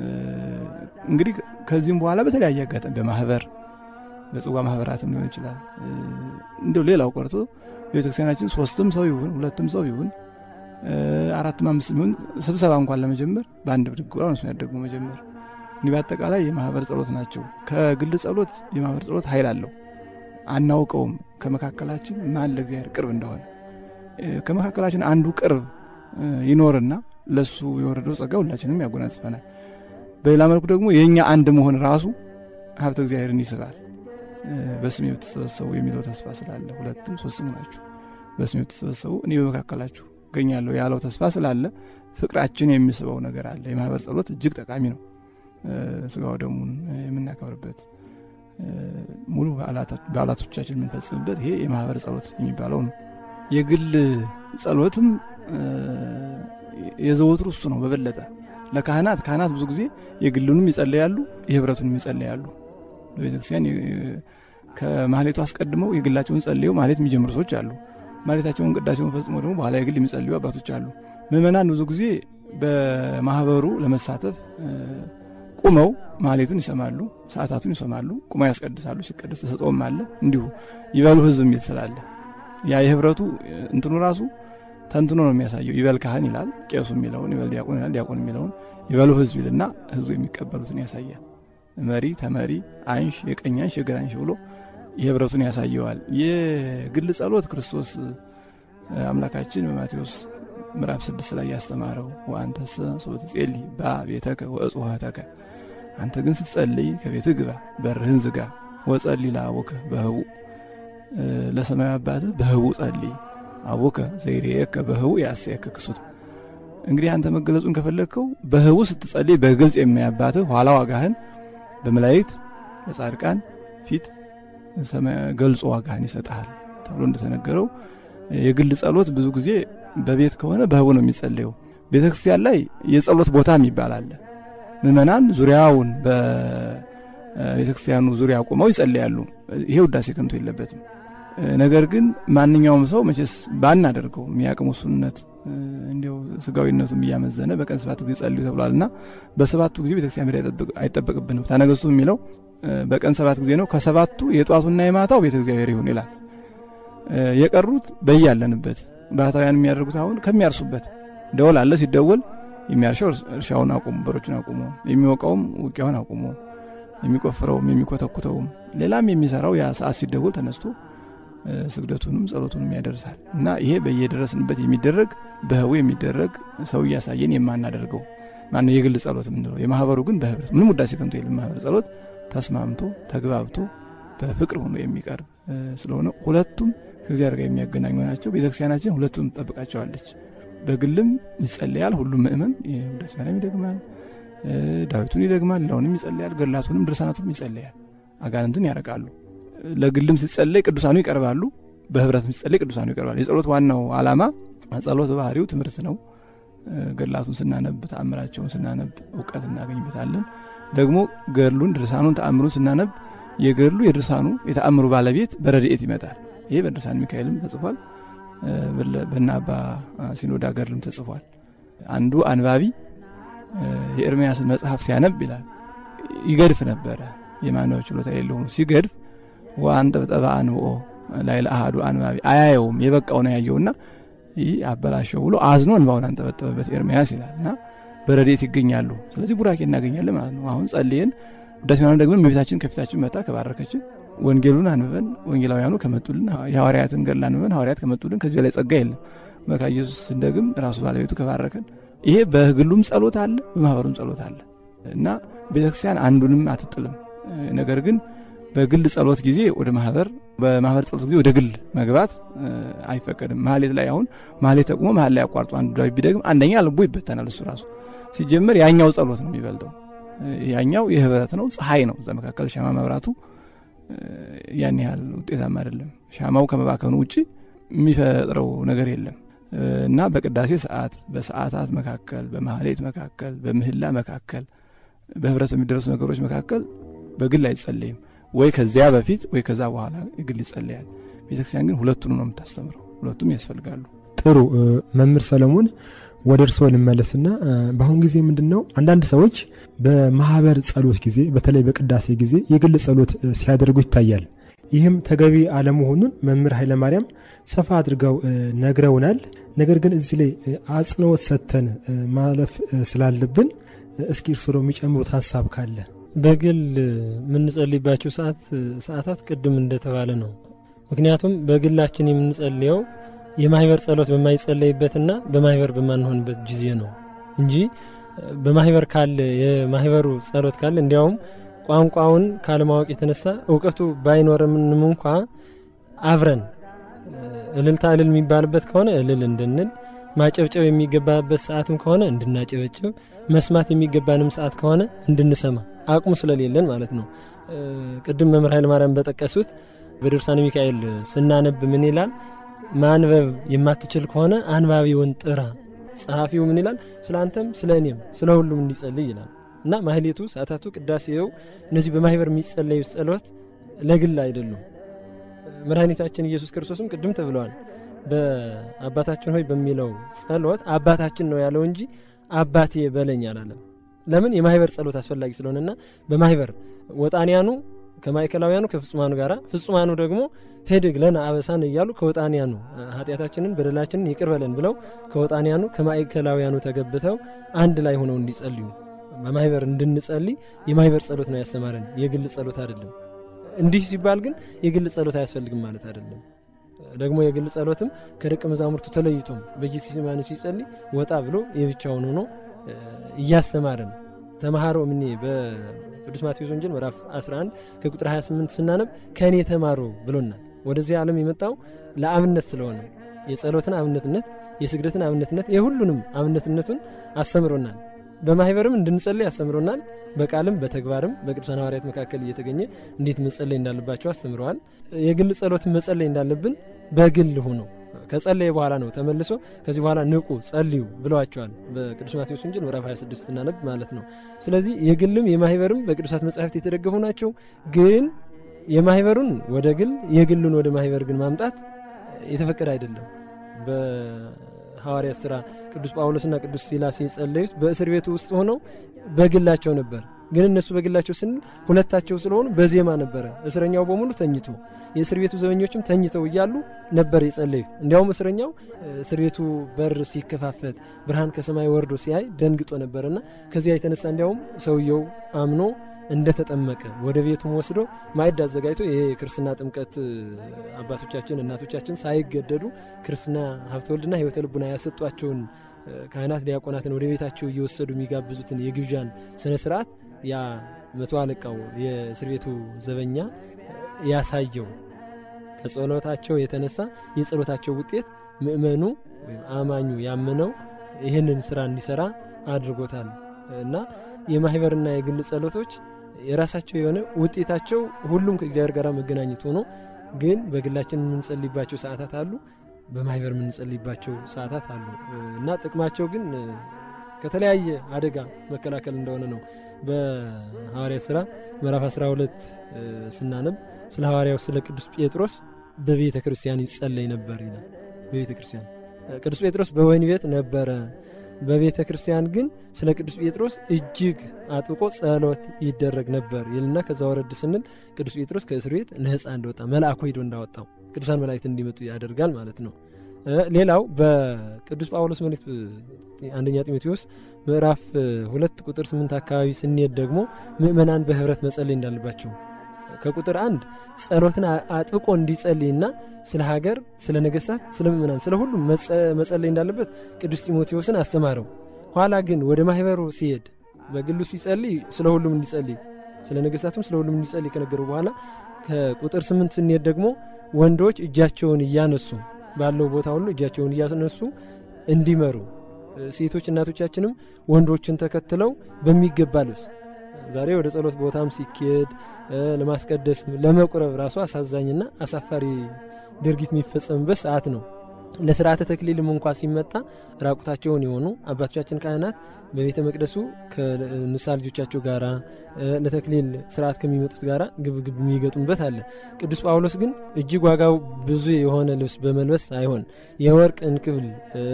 እንግዲህ ከዚህም በኋላ በተለያየ አጋጣሚ በማህበር በጽዋ ማህበራትም ሊሆን ይችላል። እንደው ሌላው ቀርቶ በቤተክርስቲያናችን ሶስትም ሰው ይሁን ሁለትም ሰው ይሁን አራትም አምስት የሚሆን ስብሰባ እንኳን ለመጀመር በአንድ ብድግ ብላ እነሱን ያደጉ መጀመር እንዲህ በአጠቃላይ የማህበር ጸሎት ናቸው። ከግል ጸሎት የማህበር ጸሎት ኃይል አለው። አናውቀውም ከመካከላችን ማን ለእግዚአብሔር ቅርብ እንደሆነ። ከመካከላችን አንዱ ቅርብ ይኖርና ለሱ የወረደው ጸጋ ሁላችንም ያጎናጽፈናል። በሌላ መልኩ ደግሞ የእኛ አንድ መሆን ራሱ ሀብተ እግዚአብሔርን ይስባል። በስሜ ብትሰበሰቡ የሚለው ተስፋ ስላለ ሁለትም ሶስትም ናችሁ በስሜ ብትሰበሰቡ እኔ በመካከላችሁ እገኛለሁ ያለው ተስፋ ስላለ ፍቅራችን የሚስበው ነገር አለ። የማህበር ጸሎት እጅግ ጠቃሚ ነው። ስጋው ደሙን የምናከብርበት ሙሉ በዓላቶቻችን የምንፈጽምበት ይሄ የማህበር ጸሎት የሚባለው ነው። የግል ጸሎትም የዘወትሩ እሱ ነው በበለጠ ለካህናት ካህናት ብዙ ጊዜ የግሉንም ይጸለያሉ፣ የህብረቱንም ይጸለያሉ። በቤተክርስቲያን ከማህሌቱ አስቀድመው የግላቸውን ጸልየው ማህሌት የሚጀምሩ ሰዎች አሉ። ማህሌታቸውን ቅዳሴውን ፈጽመው ደግሞ በኋላ የግል የሚጸልዩ አባቶች አሉ። ምእመናን ብዙ ጊዜ በማህበሩ ለመሳተፍ ቁመው ማህሌቱን ይሰማሉ፣ ሰዓታቱን ይሰማሉ፣ ቁመው ያስቀድሳሉ። ሲቀድስ ተሰጥኦም አለ። እንዲሁ ይበሉ ህዝብ የሚል ስላለ ያ የህብረቱ እንትኑ ራሱ ተንትኖ ነው የሚያሳየው። ይበል ካህን ይላል ቄሱ የሚለውን፣ ይበል ዲያቆን ይላል ዲያቆን የሚለውን፣ ይበሉ ህዝብ ይልና ህዝቡ የሚቀበሉትን ያሳያል። መሪ ተመሪ፣ አንሽ፣ የቀኝ አንሽ፣ የግራ አንሽ ብሎ የህብረቱን ያሳየዋል። የግል ጸሎት ክርስቶስ አምላካችን በማቴዎስ ምዕራፍ ስድስት ላይ ያስተማረው ወአንተሰ ሶትጼሊ በቤተከ ወእጽዋተከ አንተ ግን ስትጸልይ ከቤትህ ግባ፣ በርህን ዝጋ፣ ወጸሊ ለአቡከ በህቡ ለሰማያዊ አባትህ በህቡ ጸልይ አቡከ ዘይሬየከ በህቡ ያስየከ ክሱት። እንግዲህ አንተ መገለጹን ከፈለግከው በህቡ ስትጸልይ በግልጽ የሚያባትህ ኋላ ዋጋህን በመላእክት በጻድቃን ፊት ገልጾ ዋጋህን ይሰጥሃል ተብሎ እንደተነገረው የግል ጸሎት ብዙ ጊዜ በቤት ከሆነ በህቡ ነው የሚጸለየው። ቤተ ክርስቲያን ላይ የጸሎት ቦታ የሚባል አለ። ምእመናን ዙሪያውን በቤተ ክርስቲያኑ ዙሪያ ቆመው ይጸልያሉ። ይሄ ውዳሴ ከንቱ የለበትም። ነገር ግን ማንኛውም ሰው መቼስ ባናደርገው የሚያቅሙ ሱነት እንዲው ስጋዊነቱም እያመዘነ በቀን ሰባት ጊዜ ጸልዩ ተብሏል እና በሰባቱ ጊዜ ቤተክርስቲያን መሄድ አይጠበቅብንም። ታነገስቱ የሚለው በቀን ሰባት ጊዜ ነው። ከሰባቱ የጧቱና የማታው ቤተ እግዚአብሔር ይሁን ይላል። የቀሩት በያለንበት ባህታውያን የሚያደርጉት አሁን ከሚያርሱበት ደወል አለ። ሲደወል የሚያርሸው እርሻውን አቁሙ፣ በሮቹን አቁሙ፣ የሚወቃውም ውቂያውን አቁሙ፣ የሚቆፍረውም የሚኮተኩተውም ሌላም የሚሰራው ያ ሰዓት ሲደወል ተነስቶ ስግደቱንም ጸሎቱንም ያደርሳል እና ይሄ በየደረስንበት የሚደረግ በህቡ የሚደረግ ሰው እያሳየን የማናደርገው ማነው የግል ጸሎት የምንለው። የማህበሩ ግን በህብረት ምንም ውዳሴ ከንቱ የለም። ማህበር ጸሎት ተስማምቶ ተግባብቶ በፍቅር ሆኖ የሚቀርብ ስለሆነ ሁለቱም ከእግዚአብሔር ጋር የሚያገናኙ ናቸው። ቤተክርስቲያናችን ሁለቱም ትጠብቃቸዋለች። በግልም ይጸለያል። ሁሉም ምእመን ውዳሴ ማርያም ይደግማል፣ ዳዊቱን ይደግማል፣ ሌላውንም ይጸለያል፣ ገድላቱንም ድርሳናቱንም ይጸለያል። አጋንንትን ያረቃሉ። ለግልም ሲጸለይ ቅዱሳኑ ይቀርባሉ፣ በህብረትም ሲጸለይ ቅዱሳኑ ይቀርባሉ። የጸሎት ዋናው ዓላማ ጸሎት በባህሪው ትምህርት ነው። ገድላቱን ስናነብ ተአምራቸውን ስናነብ እውቀት እናገኝበታለን። ደግሞ ገድሉን ድርሳኑን ተአምሩን ስናነብ የገድሉ የድርሳኑ የተአምሩ ባለቤት በረድኤት ይመጣል። ይሄ በድርሳን ሚካኤልም ተጽፏል። በና አባ ሲኖዳ ገድልም ተጽፏል። አንዱ አንባቢ የኤርምያስን መጽሐፍ ሲያነብ ይላል ይገድፍ ነበረ። የማንበብ ችሎታ የለው ሆኖ ሲገድፍ ወአንጠብጠበ አንብኦ ላይ ለአሃዱ አንባቢ አያየውም የበቃው ነው ያየውና ይህ አበላሸው ብሎ አዝኖ እንባውን አንጠበጠበበት ኤርምያስ ይላል እና በረድኤት ይገኛሉ። ስለዚህ ቡራኬ እናገኛለን ማለት ነው። አሁን ጸልየን ውዳሴ ማርያም ደግሞ እመቤታችን ከፊታችን መጣ ከባረከችን ወንጌሉን አንብበን ወንጌላውያኑ ከመጡልን የሐዋርያትን ገድል አንብበን ሐዋርያት ከመጡልን ከዚህ በላይ ጸጋ የለም። መካ ኢየሱስ ስንደግም ራሱ ባለቤቱ ከባረከን ይሄ በግሉም ጸሎት አለ፣ በማህበሩም ጸሎት አለ እና ቤተክርስቲያን አንዱንም አትጥልም። ነገር ግን በግል ጸሎት ጊዜ ወደ ማህበር በማህበር ጸሎት ጊዜ ወደ ግል መግባት አይፈቀድም። ማህሌት ላይ አሁን ማህሌት ተቁሞ መሀል ላይ አቋርጦ አንዱ ዳዊት ቢደግም አንደኛ ልቡ ይበተናል። እሱ ራሱ ሲጀመር ያኛው ጸሎት ነው የሚበልጠው። ያኛው የህብረት ነው፣ ፀሐይ ነው። እዛ መካከል ሻማ መብራቱ ያን ያህል ውጤታማ አይደለም። ሻማው ከመባከኑ ውጭ የሚፈጥረው ነገር የለም እና በቅዳሴ ሰዓት፣ በሰዓታት መካከል፣ በማህሌት መካከል፣ በምህላ መካከል፣ በህብረት የሚደረሱ ነገሮች መካከል በግል አይጸለይም። ወይ ከዚያ በፊት ወይ ከዛ በኋላ ግል ይጸለያል። ቤተክርስቲያን ግን ሁለቱንም ነው የምታስተምረው። ሁለቱም ያስፈልጋሉ። ጥሩ መምህር ሰለሞን ወደ እርስዎ ልመለስና በአሁን ጊዜ ምንድን ነው አንዳንድ ሰዎች በማህበር ጸሎት ጊዜ በተለይ በቅዳሴ ጊዜ የግል ጸሎት ሲያደርጉ ይታያል። ይህም ተገቢ አለመሆኑን መምህር ኃይለማርያም ሰፋ አድርገው ነግረውናል። ነገር ግን እዚህ ላይ አጽንኦት ሰጥተን ማለፍ ስላለብን እስኪ እርስዎ የሚጨምሩት ሀሳብ ካለ በግል የምንጸልይባቸው ሰዓታት ቅድም እንደተባለ ነው። ምክንያቱም በግላችን የምንጸልየው የማህበር ጸሎት በማይጸለይበትና በማህበር በማንሆንበት ጊዜ ነው እንጂ በማህበር ካለ የማህበሩ ጸሎት ካለ እንዲያውም ቋንቋውን ካለማወቅ የተነሳ እውቀቱ ባይኖርምንም እንኳ አብረን እልልታ እልል የሚባልበት ከሆነ እልል እንድንል ማጨብጨብ የሚገባበት ሰዓትም ከሆነ እንድናጨበጭብ፣ መስማት የሚገባንም ሰዓት ከሆነ እንድንሰማ አቅሙ ስለሌለን ማለት ነው። ቅድም መምህር ኃይለ ማርያም በጠቀሱት በድርሳነ ሚካኤል ስናነብ ምን ይላል? ማንበብ የማትችል ከሆነ አንባቢውን ጥራ። ጸሐፊው ምን ይላል? ስለ አንተም ስለ እኔም ስለ ሁሉም እንዲጸልይ ይላል እና ማህሌቱ፣ ሰዓታቱ፣ ቅዳሴው እነዚህ በማህበር የሚጸለዩ ጸሎት ለግል አይደሉም። መድኃኒታችን ኢየሱስ ክርስቶስም ቅድም ተብለዋል። በአባታችን ሆይ በሚለው ጸሎት አባታችን ነው ያለው እንጂ አባቴ በለኝ አላለም። ለምን? የማህበር ጸሎት አስፈላጊ ስለሆነና በማህበር ወጣንያኑ ከማዕከላውያኑ ከፍጹማኑ ጋራ ፍጹማኑ ደግሞ ሄድግ ለነ አበሳን እያሉ ከወጣንያኑ ኃጢአታችንን በደላችንን ይቅር በለን ብለው ከወጣንያኑ ከማዕከላውያኑ ተገብተው አንድ ላይ ሆነው እንዲጸልዩ በማህበር እንድንጸልይ የማህበር ጸሎት ነው ያስተማረን፣ የግል ጸሎት አይደለም። እንዲህ ሲባል ግን የግል ጸሎት አያስፈልግም ማለት አይደለም። ደግሞ የግል ጸሎትም ከደቀ መዛሙርቱ ተለይቶም በጌቴሴማኒ ሲጸልይ ወጣ ብሎ የብቻውን ሆኖ እያስተማረን ተማሃሮ እምኔ በቅዱስ ማቴዎስ ወንጌል ምዕራፍ 11 ከቁጥር 28 ስናነብ ከእኔ ተማሩ ብሎናል። ወደዚህ ዓለም የመጣው ለአብነት ስለሆነ የጸሎትን አብነትነት፣ የስግደትን አብነትነት፣ የሁሉንም አብነትነቱን አስተምሮናል። በማህበርም እንድንጸልይ አስተምሮናል። በቃልም በተግባርም በቅዱሳን ሐዋርያት መካከል እየተገኘ እንዴት መጸለይ እንዳለባቸው አስተምረዋል። የግል ጸሎትን መጸለይ እንዳለብን በግል ሆነው ከጸለየ በኋላ ነው ተመልሶ ከዚህ በኋላ ንቁ ጸልዩ ብለዋቸዋል። በቅዱስ ማቴዎስ ወንጌል ምዕራፍ 26 ስናነብ ማለት ነው። ስለዚህ የግልም የማህበርም በቅዱሳት መጻሕፍት የተደገፉ ናቸው። ግን የማህበሩን ወደ ግል የግሉን ወደ ማህበር ግን ማምጣት የተፈቀደ አይደለም። በሐዋርያት ስራ ቅዱስ ጳውሎስና ቅዱስ ሲላስ የጸለዩት በእስር ቤቱ ውስጥ ሆነው በግላቸው ነበር። ግን እነሱ በግላቸው ስንል ሁለታቸው ስለሆኑ በዜማ ነበረ። እስረኛው በሙሉ ተኝቶ የእስር ቤቱ ዘበኞችም ተኝተው እያሉ ነበር የጸለዩት። እንዲያውም እስረኛው እስር ቤቱ በር ሲከፋፈት ብርሃን ከሰማይ ወርዶ ሲያይ ደንግጦ ነበርና ከዚያ የተነሳ እንዲያውም ሰውየው አምኖ እንደተጠመቀ ወደ ቤቱም ወስዶ ማዕድ አዘጋጅቶ ይሄ የክርስትና ጥምቀት አባቶቻችን እናቶቻችን ሳይገደዱ ክርስትና ሀብተ ወልድና ሕይወተ ልቡና ያሰጧቸውን ካህናት ዲያቆናትን ወደ ቤታቸው እየወሰዱ የሚጋብዙትን የግብዣን ስነ ስርዓት ያ መቶ አለቃው የእስር ቤቱ ዘበኛ ያሳየው ከጸሎታቸው የተነሳ የጸሎታቸው ውጤት ምእመኑ ወይም አማኙ ያመነው ይህንን ስራ እንዲሰራ አድርጎታል እና የማህበርና የግል ጸሎቶች የራሳቸው የሆነ ውጤታቸው ሁሉም ከእግዚአብሔር ጋር መገናኘት ሆኖ ግን በግላችን የምንጸልይባቸው ሰዓታት አሉ፣ በማህበር የምንጸልይባቸው ሰዓታት አሉ እና ጥቅማቸው ግን ከተለያየ አደጋ መከላከል እንደሆነ ነው። በሐዋርያት ስራ ምዕራፍ 12 ስናነብ ስለ ሐዋርያው ስለ ቅዱስ ጴጥሮስ በቤተ ክርስቲያን ይጸለይ ነበር ይላል። በቤተ ክርስቲያን ቅዱስ ጴጥሮስ በወህኒ ቤት ነበረ። በቤተ ክርስቲያን ግን ስለ ቅዱስ ጴጥሮስ እጅግ አጥብቆ ጸሎት ይደረግ ነበር ይልና ከዛ ወረድ ስንል ቅዱስ ጴጥሮስ ከእስር ቤት ነፃ እንደወጣ መልአኩ ሂዶ እንዳወጣው ቅዱሳን መላእክት እንዲመጡ ያደርጋል ማለት ነው። ሌላው በቅዱስ ጳውሎስ መልእክት አንደኛ ጢሞቴዎስ ምዕራፍ ሁለት ቁጥር ስምንት አካባቢ ስንሄድ ደግሞ ምእመናን በህብረት መጸለይ እንዳለባቸው ከቁጥር አንድ ጸሎትን አጥብቆ እንዲጸልይና ስለ ሀገር፣ ስለ ነገስታት፣ ስለ ምእመናን፣ ስለ ሁሉም መጸለይ እንዳለበት ቅዱስ ጢሞቴዎስን አስተማረው። ኋላ ግን ወደ ማህበሩ ሲሄድ በግሉ ሲጸልይ ስለ ሁሉም እንዲጸልይ፣ ስለ ነገስታቱም ስለ ሁሉም እንዲጸልይ ከነገረው በኋላ ከቁጥር ስምንት ስንሄድ ደግሞ ወንዶች እጃቸውን እያነሱ ባለው ቦታ ሁሉ እጃቸውን እያነሱ እንዲመሩ ሴቶች እናቶቻችንም ወንዶችን ተከትለው በሚገባ ልብስ ዛሬ ወደ ጸሎት ቦታም ሲኬድ ለማስቀደስ ለመቁረብ ራሱ አሳዛኝና አሳፋሪ ድርጊት የሚፈጸምበት ሰዓት ነው። ለስርዓተ ተክሊልም እንኳ ሲመጣ ራቁታቸውን የሆኑ አባቶቻችን ካህናት በቤተ መቅደሱ ከንሳ ልጆቻቸው ጋራ ለተክሊል ስርዓት ከሚመጡት ጋራ ግብግብ የሚገጡበት አለ። ቅዱስ ጳውሎስ ግን እጅግ ዋጋው ብዙ የሆነ ልብስ በመልበስ ሳይሆን የወርቅ እንክብል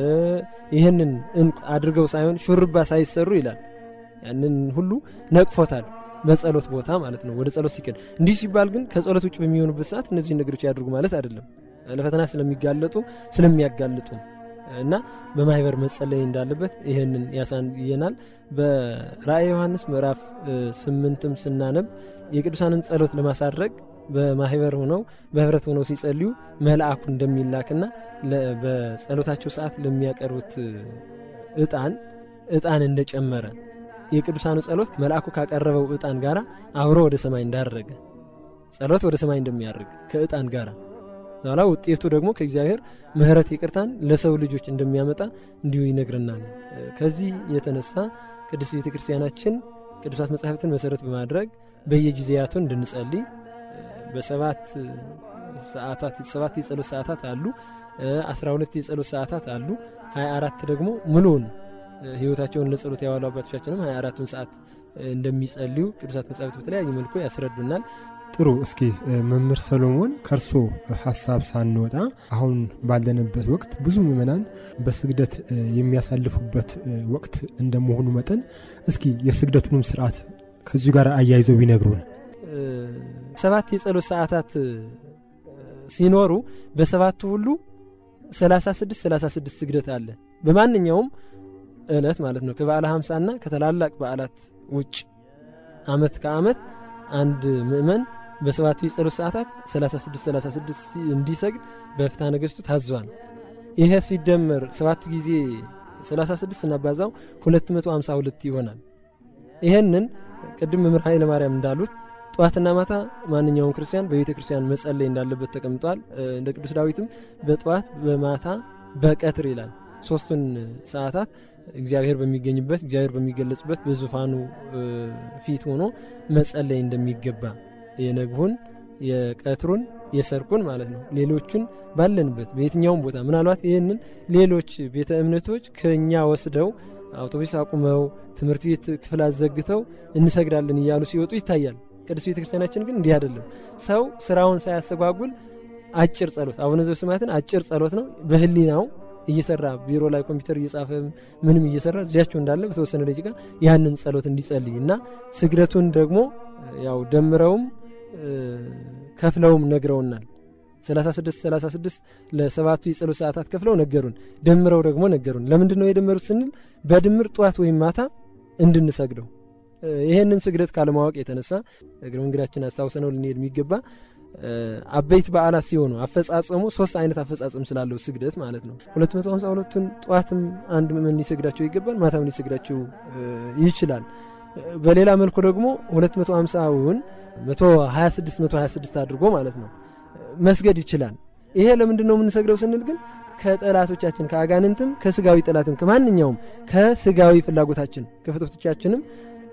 ይህንን እንቁ አድርገው ሳይሆን ሹርባ ሳይሰሩ ይላል። ያንን ሁሉ ነቅፎታል። በጸሎት ቦታ ማለት ነው። ወደ ጸሎት ሲቀድ እንዲህ ሲባል ግን ከጸሎት ውጭ በሚሆኑበት ሰዓት እነዚህ ነገሮች ያድርጉ ማለት አይደለም። ለፈተና ስለሚጋለጡ ስለሚያጋልጡ እና በማህበር መጸለይ እንዳለበት ይህንን ያሳየናል። በራእይ ዮሐንስ ምዕራፍ ስምንትም ስናነብ የቅዱሳንን ጸሎት ለማሳረግ በማህበር ሆነው በህብረት ሆነው ሲጸልዩ መልአኩ እንደሚላክና በጸሎታቸው ሰዓት ለሚያቀርቡት እጣን እጣን እንደጨመረ የቅዱሳኑ ጸሎት መልአኩ ካቀረበው እጣን ጋር አብሮ ወደ ሰማይ እንዳረገ ጸሎት ወደ ሰማይ እንደሚያርግ ከእጣን ጋር ኋላ ውጤቱ ደግሞ ከእግዚአብሔር ምሕረት ይቅርታን ለሰው ልጆች እንደሚያመጣ እንዲሁ ይነግረናል። ከዚህ የተነሳ ቅድስት ቤተ ክርስቲያናችን ቅዱሳት መጻሕፍትን መሰረት በማድረግ በየጊዜያቱ እንድንጸልይ በሰባት ሰዓታት ሰባት የጸሎት ሰዓታት አሉ። አስራ ሁለት የጸሎት ሰዓታት አሉ። ሀያ አራት ደግሞ ሙሉውን ህይወታቸውን ለጸሎት ያዋሉ አባቶቻችንም ሀያ አራቱን ሰዓት እንደሚጸልዩ ቅዱሳት መጻሕፍት በተለያየ መልኩ ያስረዱናል። ጥሩ። እስኪ መምህር ሰሎሞን ከእርሶ ሀሳብ ሳንወጣ አሁን ባለንበት ወቅት ብዙ ምዕመናን በስግደት የሚያሳልፉበት ወቅት እንደመሆኑ መጠን እስኪ የስግደቱንም ስርዓት ከዚሁ ጋር አያይዘው ቢነግሩን። ሰባት የጸሎት ሰዓታት ሲኖሩ በሰባቱ ሁሉ 36 36 ስግደት አለ። በማንኛውም እለት ማለት ነው ከበዓለ ሀምሳና ከተላላቅ በዓላት ውጭ አመት ከአመት አንድ ምእመን በሰባቱ የጸሎት ሰዓታት 36 36 እንዲሰግድ በፍትሐ ነገሥቱ ታዟል። ይሄ ሲደመር ሰባት ጊዜ 36 ስናባዛው 252 ይሆናል። ይህንን ቅድም መምህር ኃይለ ማርያም እንዳሉት ጠዋትና ማታ ማንኛውም ክርስቲያን በቤተ ክርስቲያን መጸለይ እንዳለበት ተቀምጧል። እንደ ቅዱስ ዳዊትም በጠዋት በማታ በቀትር ይላል። ሶስቱን ሰዓታት እግዚአብሔር በሚገኝበት እግዚአብሔር በሚገለጽበት በዙፋኑ ፊት ሆኖ መጸለይ እንደሚገባ የነግሁን የቀትሩን የሰርኩን ማለት ነው። ሌሎቹን ባለንበት በየትኛውም ቦታ ምናልባት ይህንን ሌሎች ቤተ እምነቶች ከእኛ ወስደው አውቶቡስ አቁመው ትምህርት ቤት ክፍል አዘግተው እንሰግዳለን እያሉ ሲወጡ ይታያል። ቅዱስ ቤተ ክርስቲያናችን ግን እንዲህ አይደለም። ሰው ስራውን ሳያስተጓጉል አጭር ጸሎት አቡነ ዘበሰማያትን አጭር ጸሎት ነው በህሊናው እየሰራ ቢሮ ላይ ኮምፒውተር እየጻፈ ምንም እየሰራ እዚያቸው እንዳለ በተወሰነ ደቂቃ ያንን ጸሎት እንዲጸልይ እና ስግደቱን ደግሞ ያው ደምረውም ከፍለውም ነግረውናል። 36 36 ለሰባቱ የጸሎት ሰዓታት ከፍለው ነገሩን፣ ደምረው ደግሞ ነገሩን። ለምንድን ነው የደመሩት ስንል በድምር ጠዋት ወይም ማታ እንድንሰግደው ይህንን ስግደት ካለማወቅ የተነሳ እግረ መንገዳችን አስታውሰነው ልንሄድ የሚገባ አበይት በዓላት ሲሆኑ አፈጻጸሙ ሶስት አይነት አፈጻጸም ስላለው ስግደት ማለት ነው። 252ቱን ጠዋትም አንድ ምእመን ሊሰግዳቸው ይገባል፣ ማታም ሊሰግዳቸው ይችላል። በሌላ መልኩ ደግሞ 250ውን 126 126 አድርጎ ማለት ነው መስገድ ይችላል። ይሄ ለምንድን ነው የምንሰግደው ስንል ግን ከጠላቶቻችን ከአጋንንትም ከስጋዊ ጠላትም ከማንኛውም ከስጋዊ ፍላጎታችን ከፍቶቶቻችንም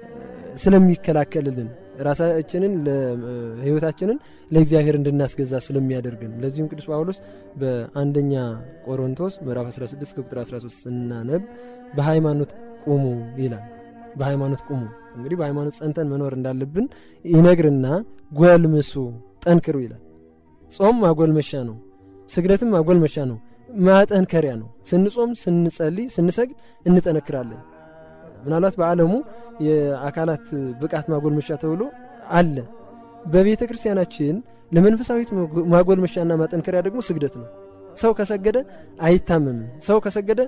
ስለሚከላከልልን ራሳችንን ህይወታችንን ለእግዚአብሔር እንድናስገዛ ስለሚያደርግን ለዚሁም ቅዱስ ጳውሎስ በአንደኛ ቆሮንቶስ ምዕራፍ 16 ከቁጥር 13 ስናነብ በሃይማኖት ቁሙ ይላል። በሃይማኖት ቁሙ እንግዲህ በሃይማኖት ጸንተን መኖር እንዳለብን ይነግርና ጎልምሱ፣ ጠንክሩ ይላል። ጾም ማጎልመሻ ነው። ስግደትም ማጎልመሻ ነው፣ ማጠንከሪያ ነው። ስንጾም፣ ስንጸልይ፣ ስንሰግድ እንጠነክራለን። ምናልባት በዓለሙ የአካላት ብቃት ማጎልመሻ ተብሎ አለ። በቤተ ክርስቲያናችን ለመንፈሳዊት ማጎልመሻና ማጠንከሪያ ደግሞ ስግደት ነው። ሰው ከሰገደ አይታመምም። ሰው ከሰገደ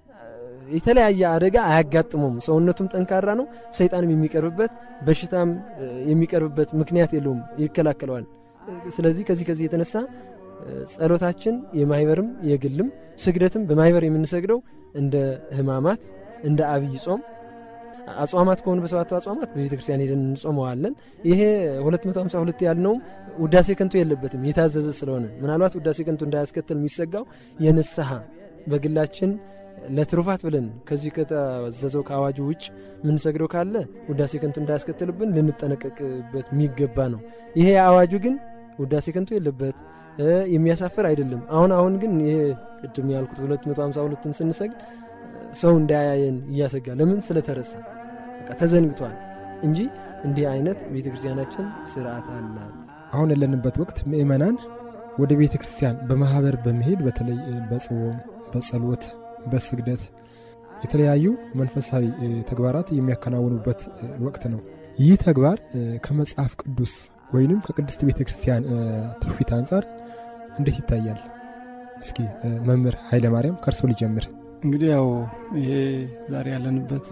የተለያየ አደጋ አያጋጥመውም። ሰውነቱም ጠንካራ ነው። ሰይጣንም የሚቀርብበት በሽታም የሚቀርብበት ምክንያት የለውም፣ ይከላከለዋል። ስለዚህ ከዚህ ከዚህ የተነሳ ጸሎታችን የማይበርም የግልም ስግደትም በማይበር የምንሰግደው እንደ ሕማማት እንደ አብይ ጾም አጽዋማት ከሆኑ በሰባቱ አጽዋማት በቤተ ክርስቲያን ሄደን እንጾመዋለን። ይሄ 252 ያልነውም ውዳሴ ከንቱ የለበትም የታዘዘ ስለሆነ ምናልባት ውዳሴ ከንቱ እንዳያስከትል የሚሰጋው የንስሐ በግላችን ለትሩፋት ብለን ከዚህ ከታዘዘው ከአዋጁ ውጭ የምንሰግደው ካለ ውዳሴ ከንቱ እንዳያስከትልብን ልንጠነቀቅበት የሚገባ ነው። ይሄ አዋጁ ግን ውዳሴ ከንቱ የለበት የሚያሳፍር አይደለም። አሁን አሁን ግን ይሄ ቅድም ያልኩት 252ን ስንሰግድ ሰው እንዳያየን እያሰጋ ለምን ስለተረሳ በቃ ተዘንግቷል እንጂ እንዲህ አይነት ቤተ ክርስቲያናችን ስርዓት አላት። አሁን ያለንበት ወቅት ምእመናን ወደ ቤተ ክርስቲያን በማህበር በመሄድ በተለይ በጾም፣ በጸሎት፣ በስግደት የተለያዩ መንፈሳዊ ተግባራት የሚያከናውኑበት ወቅት ነው። ይህ ተግባር ከመጽሐፍ ቅዱስ ወይንም ከቅድስት ቤተ ክርስቲያን ትውፊት አንጻር እንዴት ይታያል? እስኪ መምህር ኃይለ ማርያም ከእርሶ ሊጀምር። እንግዲህ ያው ይሄ ዛሬ ያለንበት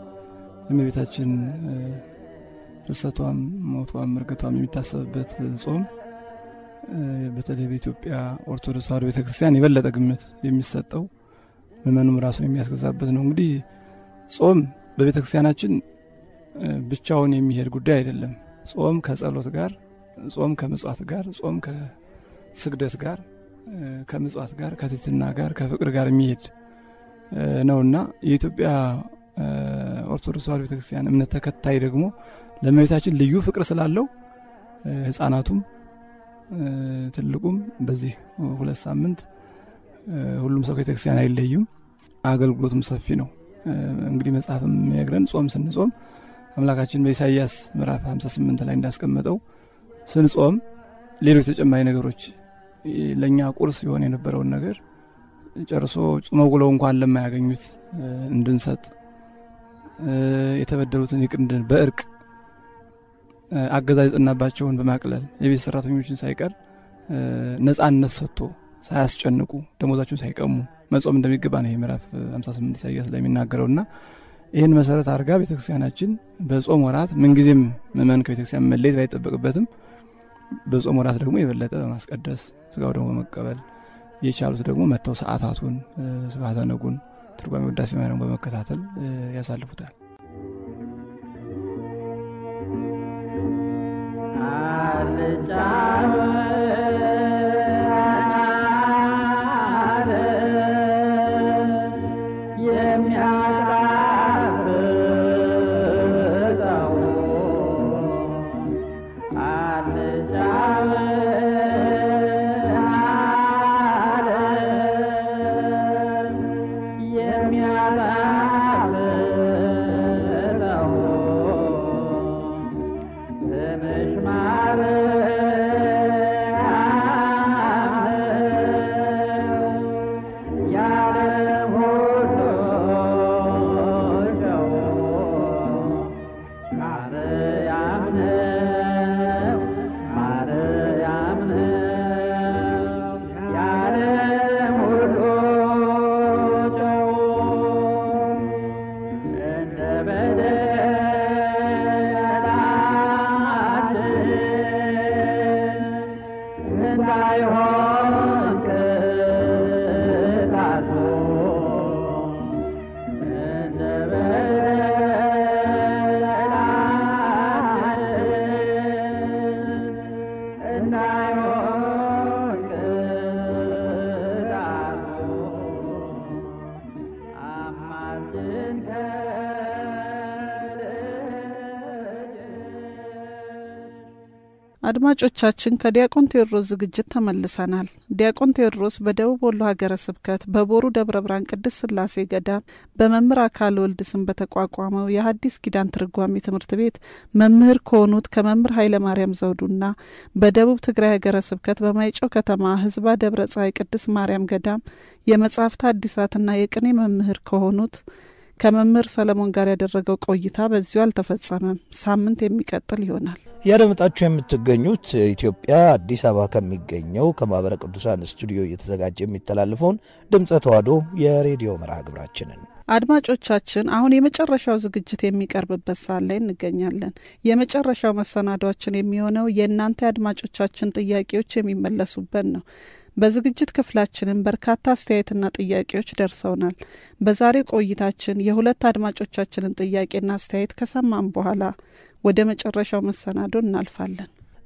እመቤታችን ፍልሰቷም ሞቷም እርገቷም የሚታሰብበት ጾም በተለይ በኢትዮጵያ ኦርቶዶክስ ተዋሕዶ ቤተክርስቲያን የበለጠ ግምት የሚሰጠው ምእመኑም ራሱን የሚያስገዛበት ነው። እንግዲህ ጾም በቤተ ክርስቲያናችን ብቻውን የሚሄድ ጉዳይ አይደለም። ጾም ከጸሎት ጋር፣ ጾም ከምጽዋት ጋር፣ ጾም ከስግደት ጋር ከምጽዋት ጋር ከትህትና ጋር ከፍቅር ጋር የሚሄድ ነውና የኢትዮጵያ ኦርቶዶክስ ተዋሕዶ ቤተክርስቲያን እምነት ተከታይ ደግሞ ለእመቤታችን ልዩ ፍቅር ስላለው ህጻናቱም ትልቁም በዚህ ሁለት ሳምንት ሁሉም ሰው ከቤተክርስቲያን አይለዩም። አገልግሎቱም ሰፊ ነው። እንግዲህ መጽሐፍም የሚነግረን ጾም ስንጾም አምላካችን በኢሳይያስ ምዕራፍ 58 ላይ እንዳስቀመጠው ስንጾም ሌሎች ተጨማሪ ነገሮች ለእኛ ቁርስ የሆነ የነበረውን ነገር ጨርሶ ጾመው ውለው እንኳን ለማያገኙት እንድንሰጥ የተበደሉትን ይቅር እንድን በእርቅ አገዛዝ የጸናባቸውን በማቅለል የቤት ሰራተኞችን ሳይቀር ነጻነት ሰጥቶ ሳያስጨንቁ ደሞዛቸውን ሳይቀሙ መጾም እንደሚገባ ነው ይህ ምዕራፍ 58 ኢሳያስ ላይ የሚናገረውና ይህን መሰረት አድርጋ ቤተክርስቲያናችን በጾም ወራት ምንጊዜም ምእመን ከቤተክርስቲያን መለየት ባይጠበቅበትም በጾም ወራት ደግሞ የበለጠ በማስቀደስ ስጋው ደግሞ በመቀበል የቻሉት ደግሞ መጥተው ሰዓታቱን ስብሐተ ነጉን ትርጓሜ ውዳሴ ማርያም በመከታተል ያሳልፉታል። አድማጮቻችን ከዲያቆን ቴዎድሮስ ዝግጅት ተመልሰናል። ዲያቆን ቴዎድሮስ በደቡብ ወሎ ሀገረ ስብከት በቦሩ ደብረ ብርሃን ቅድስት ስላሴ ገዳም በመምህር አካል ወልድ ስም በተቋቋመው የሐዲስ ኪዳን ትርጓሜ ትምህርት ቤት መምህር ከሆኑት ከመምህር ኃይለ ማርያም ዘውዱና በደቡብ ትግራይ ሀገረ ስብከት በማይጨው ከተማ ህዝባ ደብረ ፀሐይ ቅድስት ማርያም ገዳም የመጻሕፍት አዲሳትና የቅኔ መምህር ከሆኑት ከመምህር ሰለሞን ጋር ያደረገው ቆይታ በዚሁ አልተፈጸመም። ሳምንት የሚቀጥል ይሆናል። እያደመጣችሁ የምትገኙት ኢትዮጵያ አዲስ አበባ ከሚገኘው ከማኅበረ ቅዱሳን ስቱዲዮ እየተዘጋጀ የሚተላለፈውን ድምፀ ተዋሕዶ የሬዲዮ መርሃ ግብራችንን አድማጮቻችን አሁን የመጨረሻው ዝግጅት የሚቀርብበት ሰዓት ላይ እንገኛለን። የመጨረሻው መሰናዷችን የሚሆነው የእናንተ የአድማጮቻችን ጥያቄዎች የሚመለሱበት ነው። በዝግጅት ክፍላችንም በርካታ አስተያየትና ጥያቄዎች ደርሰውናል። በዛሬ ቆይታችን የሁለት አድማጮቻችንን ጥያቄና አስተያየት ከሰማን በኋላ ወደ መጨረሻው መሰናዶ እናልፋለን።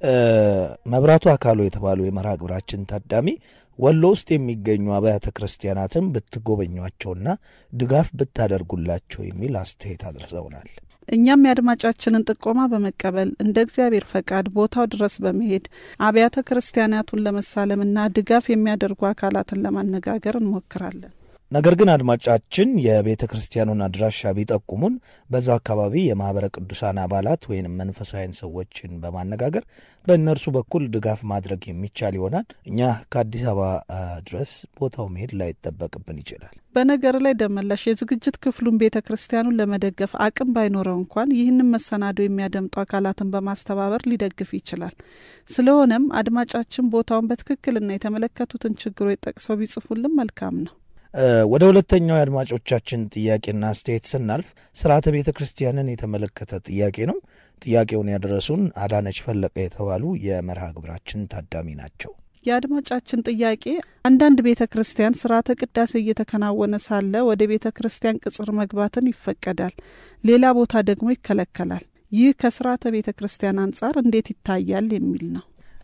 መብራቱ አካሉ የተባሉ የመርሃ ግብራችን ታዳሚ ወሎ ውስጥ የሚገኙ አብያተ ክርስቲያናትን ብትጎበኟቸውና ድጋፍ ብታደርጉላቸው የሚል አስተያየት አድርሰውናል። እኛም የአድማጫችንን ጥቆማ በመቀበል እንደ እግዚአብሔር ፈቃድ ቦታው ድረስ በመሄድ አብያተ ክርስቲያናቱን ለመሳለምና ድጋፍ የሚያደርጉ አካላትን ለማነጋገር እንሞክራለን። ነገር ግን አድማጫችን የቤተ ክርስቲያኑን አድራሻ ቢጠቁሙን በዛው አካባቢ የማኅበረ ቅዱሳን አባላት ወይም መንፈሳዊያን ሰዎችን በማነጋገር በእነርሱ በኩል ድጋፍ ማድረግ የሚቻል ይሆናል። እኛ ከአዲስ አበባ ድረስ ቦታው መሄድ ላይጠበቅብን ይችላል። በነገር ላይ ደመላሽ የዝግጅት ክፍሉን ቤተ ክርስቲያኑን ለመደገፍ አቅም ባይኖረው እንኳን ይህንን መሰናዶ የሚያደምጡ አካላትን በማስተባበር ሊደግፍ ይችላል። ስለሆነም አድማጫችን ቦታውን በትክክልና የተመለከቱትን ችግሮች ጠቅሰው ቢጽፉልን መልካም ነው። ወደ ሁለተኛው የአድማጮቻችን ጥያቄና አስተያየት ስናልፍ ስርዓተ ቤተ ክርስቲያንን የተመለከተ ጥያቄ ነው። ጥያቄውን ያደረሱን አዳነች ፈለቀ የተባሉ የመርሃ ግብራችን ታዳሚ ናቸው። የአድማጫችን ጥያቄ አንዳንድ ቤተ ክርስቲያን ስርዓተ ቅዳሴ እየተከናወነ ሳለ ወደ ቤተ ክርስቲያን ቅጽር መግባትን ይፈቀዳል፣ ሌላ ቦታ ደግሞ ይከለከላል። ይህ ከስርዓተ ቤተ ክርስቲያን አንጻር እንዴት ይታያል የሚል ነው።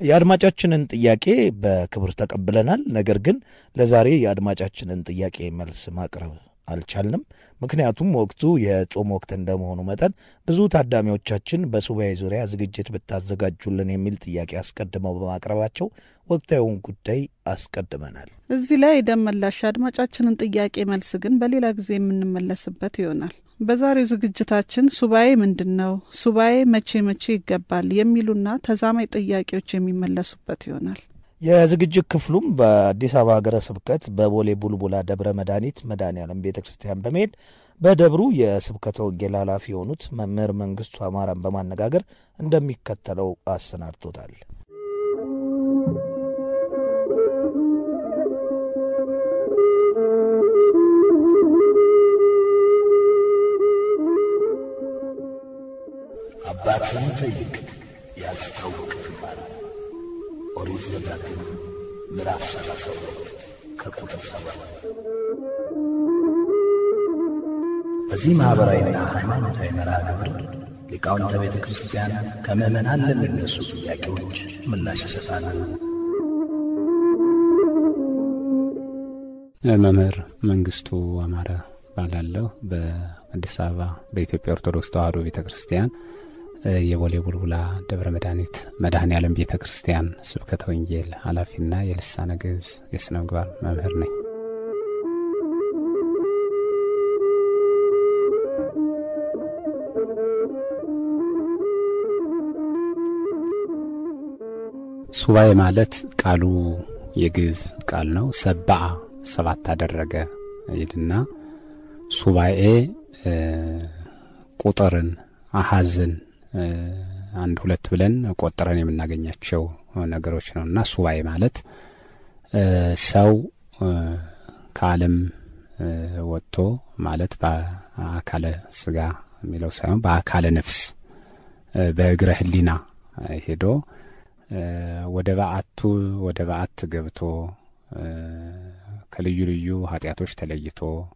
የአድማጫችንን ጥያቄ በክብር ተቀብለናል። ነገር ግን ለዛሬ የአድማጫችንን ጥያቄ መልስ ማቅረብ አልቻልንም። ምክንያቱም ወቅቱ የጾም ወቅት እንደመሆኑ መጠን ብዙ ታዳሚዎቻችን በሱባኤ ዙሪያ ዝግጅት ብታዘጋጁልን የሚል ጥያቄ አስቀድመው በማቅረባቸው ወቅታዊውን ጉዳይ አስቀድመናል። እዚህ ላይ የደም መላሽ አድማጫችንን ጥያቄ መልስ ግን በሌላ ጊዜ የምንመለስበት ይሆናል። በዛሬው ዝግጅታችን ሱባኤ ምንድን ነው፣ ሱባኤ መቼ መቼ ይገባል የሚሉና ተዛማኝ ጥያቄዎች የሚመለሱበት ይሆናል። የዝግጅት ክፍሉም በአዲስ አበባ ሀገረ ስብከት በቦሌ ቡልቡላ ደብረ መድኃኒት መድኃኔዓለም ቤተ ክርስቲያን በመሄድ በደብሩ የስብከተ ወንጌል ኃላፊ የሆኑት መምህር መንግስቱ አማራን በማነጋገር እንደሚከተለው አሰናድቶታል። አባትህን ጠይቅ ያስታውቅህማል። ኦሪት ዘዳግም ምዕራፍ ሰላሳ ሁለት ከቁጥር ሰባት በዚህ ማኅበራዊና ሃይማኖታዊ መርሃ ግብር ሊቃውንተ ቤተ ክርስቲያን ከምዕመናን ለሚነሱ ጥያቄዎች ምላሽ ይሰጣሉ። መምህር መንግስቱ አማረ ባላለሁ በአዲስ አበባ በኢትዮጵያ ኦርቶዶክስ ተዋሕዶ ቤተ ክርስቲያን የቦሌ ቡልቡላ ደብረ መድኃኒት መድኃኔ ዓለም ቤተ ክርስቲያን ስብከተ ወንጌል ኃላፊና የልሳነ ግዕዝ የሥነ ምግባር መምህር ነኝ። ሱባኤ ማለት ቃሉ የግዕዝ ቃል ነው። ሰባአ ሰባት አደረገ ይልና ሱባኤ ቁጥርን አሐዝን አንድ ሁለት ብለን ቆጥረን የምናገኛቸው ነገሮች ነው እና ሱባኤ ማለት ሰው ከዓለም ወጥቶ ማለት በአካለ ስጋ የሚለው ሳይሆን በአካለ ነፍስ በእግረ ሕሊና ሄዶ ወደ በዓቱ ወደ በዓት ገብቶ ከልዩ ልዩ ኃጢአቶች ተለይቶ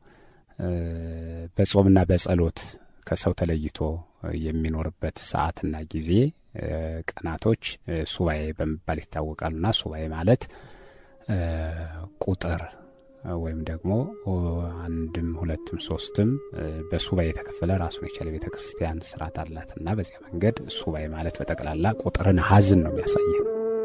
በጾምና በጸሎት ከሰው ተለይቶ የሚኖርበት ሰዓትና ጊዜ ቀናቶች ሱባኤ በመባል ይታወቃሉና ሱባኤ ማለት ቁጥር ወይም ደግሞ አንድም ሁለትም ሶስትም በሱባኤ የተከፈለ ራሱን የቻለ ቤተ ክርስቲያን ስርዓት አላትና በዚያ መንገድ ሱባኤ ማለት በጠቅላላ ቁጥርን ሀዝን ነው የሚያሳየን።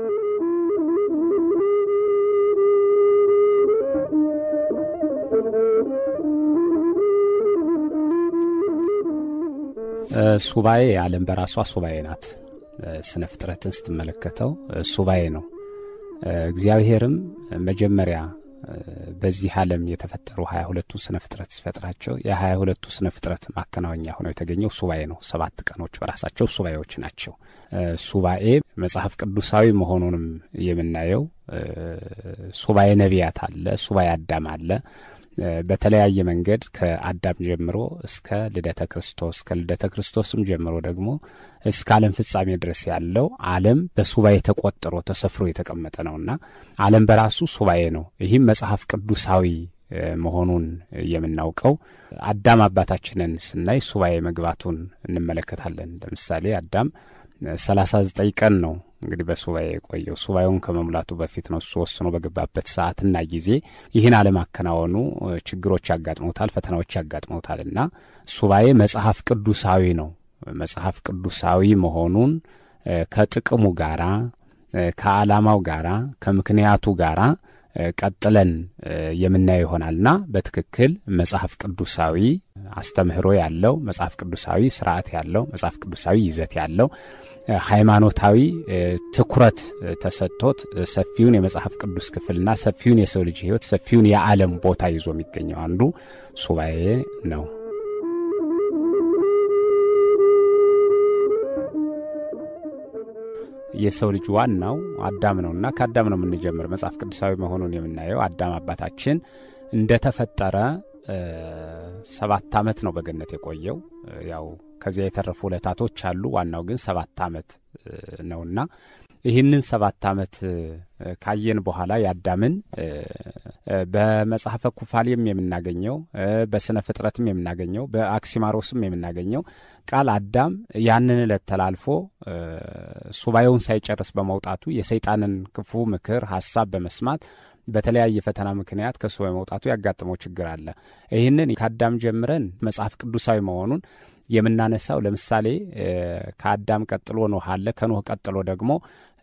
ሱባኤ ዓለም በራሷ ሱባኤ ናት። ስነ ፍጥረትን ስትመለከተው ሱባኤ ነው። እግዚአብሔርም መጀመሪያ በዚህ ዓለም የተፈጠሩ ሀያ ሁለቱ ስነ ፍጥረት ሲፈጥራቸው የሀያ ሁለቱ ስነ ፍጥረት ማከናወኛ ሆነው የተገኘው ሱባኤ ነው። ሰባት ቀኖች በራሳቸው ሱባኤዎች ናቸው። ሱባኤ መጽሐፍ ቅዱሳዊ መሆኑንም የምናየው ሱባኤ ነቢያት አለ፣ ሱባኤ አዳም አለ። በተለያየ መንገድ ከአዳም ጀምሮ እስከ ልደተ ክርስቶስ ከልደተ ክርስቶስም ጀምሮ ደግሞ እስከ ዓለም ፍጻሜ ድረስ ያለው ዓለም በሱባኤ ተቆጥሮ ተሰፍሮ የተቀመጠ ነውና ዓለም በራሱ ሱባኤ ነው። ይህም መጽሐፍ ቅዱሳዊ መሆኑን የምናውቀው አዳም አባታችንን ስናይ ሱባኤ መግባቱን እንመለከታለን። ለምሳሌ አዳም ሰላሳ ዘጠኝ ቀን ነው እንግዲህ በሱባኤ የቆየው ሱባኤውን ከመሙላቱ በፊት ነው። እሱ ወስኖ በገባበት ሰዓትና ጊዜ ይህን አለማከናወኑ ችግሮች ያጋጥመውታል፣ ፈተናዎች ያጋጥመውታል እና ሱባኤ መጽሐፍ ቅዱሳዊ ነው። መጽሐፍ ቅዱሳዊ መሆኑን ከጥቅሙ ጋራ ከዓላማው ጋራ ከምክንያቱ ጋራ ቀጥለን የምናየው ይሆናልና በትክክል መጽሐፍ ቅዱሳዊ አስተምህሮ ያለው መጽሐፍ ቅዱሳዊ ስርዓት ያለው መጽሐፍ ቅዱሳዊ ይዘት ያለው ሃይማኖታዊ ትኩረት ተሰጥቶት ሰፊውን የመጽሐፍ ቅዱስ ክፍልና ሰፊውን የሰው ልጅ ሕይወት ሰፊውን የዓለም ቦታ ይዞ የሚገኘው አንዱ ሱባኤ ነው። የሰው ልጅ ዋናው አዳም ነውና ከአዳም ነው የምንጀምር። መጽሐፍ ቅዱሳዊ መሆኑን የምናየው አዳም አባታችን እንደተፈጠረ ሰባት ዓመት ነው በገነት የቆየው። ያው ከዚያ የተረፉ ዕለታቶች አሉ። ዋናው ግን ሰባት ዓመት ነውና ይህንን ሰባት ዓመት ካየን በኋላ የአዳምን በመጽሐፈ ኩፋሌም የምናገኘው በስነ ፍጥረትም የምናገኘው በአክሲማሮስም የምናገኘው ቃል አዳም ያንን ዕለት ተላልፎ ሱባኤውን ሳይጨርስ በመውጣቱ የሰይጣንን ክፉ ምክር ሀሳብ በመስማት በተለያየ ፈተና ምክንያት ከሱ በመውጣቱ ያጋጥመው ችግር አለ። ይህንን ከአዳም ጀምረን መጽሐፍ ቅዱሳዊ መሆኑን የምናነሳው ለምሳሌ ከአዳም ቀጥሎ ኖህ አለ። ከኖህ ቀጥሎ ደግሞ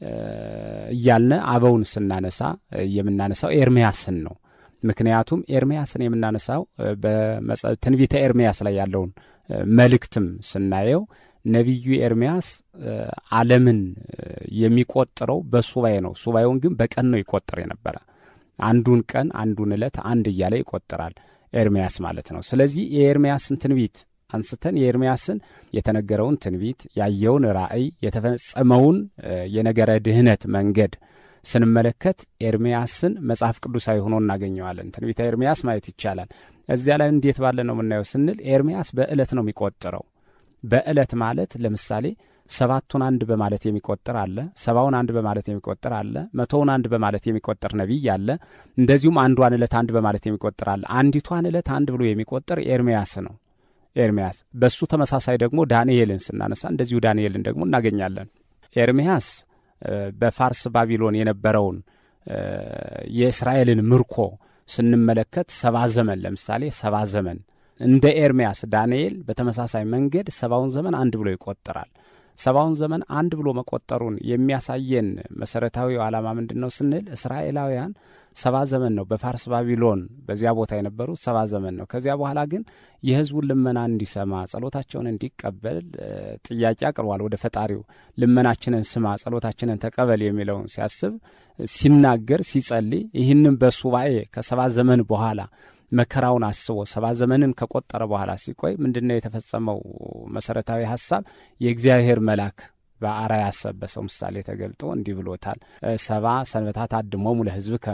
እያልነ አበውን ስናነሳ የምናነሳው ኤርሚያስን ነው። ምክንያቱም ኤርሚያስን የምናነሳው በትንቢተ ኤርሚያስ ላይ ያለውን መልእክትም ስናየው ነቢዩ ኤርሚያስ ዓለምን የሚቆጥረው በሱባኤ ነው። ሱባኤውን ግን በቀን ነው ይቆጥር የነበረ። አንዱን ቀን አንዱን ዕለት አንድ እያለ ይቆጥራል ኤርሚያስ ማለት ነው። ስለዚህ የኤርሚያስን ትንቢት አንስተን የኤርሚያስን የተነገረውን ትንቢት ያየውን ራእይ የተፈጸመውን የነገረ ድህነት መንገድ ስንመለከት ኤርሚያስን መጽሐፍ ቅዱሳዊ ሆኖ እናገኘዋለን። ትንቢተ ኤርሚያስ ማየት ይቻላል። እዚያ ላይ እንዴት ባለ ነው የምናየው ስንል ኤርሚያስ በዕለት ነው የሚቆጥረው። በዕለት ማለት ለምሳሌ ሰባቱን አንድ በማለት የሚቆጥር አለ። ሰባውን አንድ በማለት የሚቆጥር አለ። መቶውን አንድ በማለት የሚቆጥር ነቢይ አለ። እንደዚሁም አንዷን ዕለት አንድ በማለት የሚቆጥር አለ። አንዲቷን ዕለት አንድ ብሎ የሚቆጥር ኤርሚያስ ነው። ኤርሚያስ በሱ ተመሳሳይ ደግሞ ዳንኤልን ስናነሳ እንደዚሁ ዳንኤልን ደግሞ እናገኛለን። ኤርሚያስ በፋርስ ባቢሎን የነበረውን የእስራኤልን ምርኮ ስንመለከት ሰባ ዘመን ለምሳሌ ሰባ ዘመን እንደ ኤርሚያስ ዳንኤል በተመሳሳይ መንገድ ሰባውን ዘመን አንድ ብሎ ይቆጥራል። ሰባውን ዘመን አንድ ብሎ መቆጠሩን የሚያሳየን መሰረታዊው ዓላማ ምንድን ነው ስንል እስራኤላውያን ሰባ ዘመን ነው በፋርስ ባቢሎን በዚያ ቦታ የነበሩት ሰባ ዘመን ነው። ከዚያ በኋላ ግን የሕዝቡን ልመና እንዲሰማ ጸሎታቸውን እንዲቀበል ጥያቄ አቅርቧል ወደ ፈጣሪው። ልመናችንን ስማ፣ ጸሎታችንን ተቀበል የሚለውን ሲያስብ ሲናገር፣ ሲጸልይ ይህንም በሱባኤ ከሰባ ዘመን በኋላ መከራውን አስቦ ሰባ ዘመንን ከቆጠረ በኋላ ሲቆይ ምንድነው የተፈጸመው? መሰረታዊ ሀሳብ የእግዚአብሔር መልአክ በአርአያ አሰብ በሰው ምሳሌ ተገልጦ እንዲህ ብሎታል። ሰባ ሰንበታት አድሞሙ ለሕዝብከ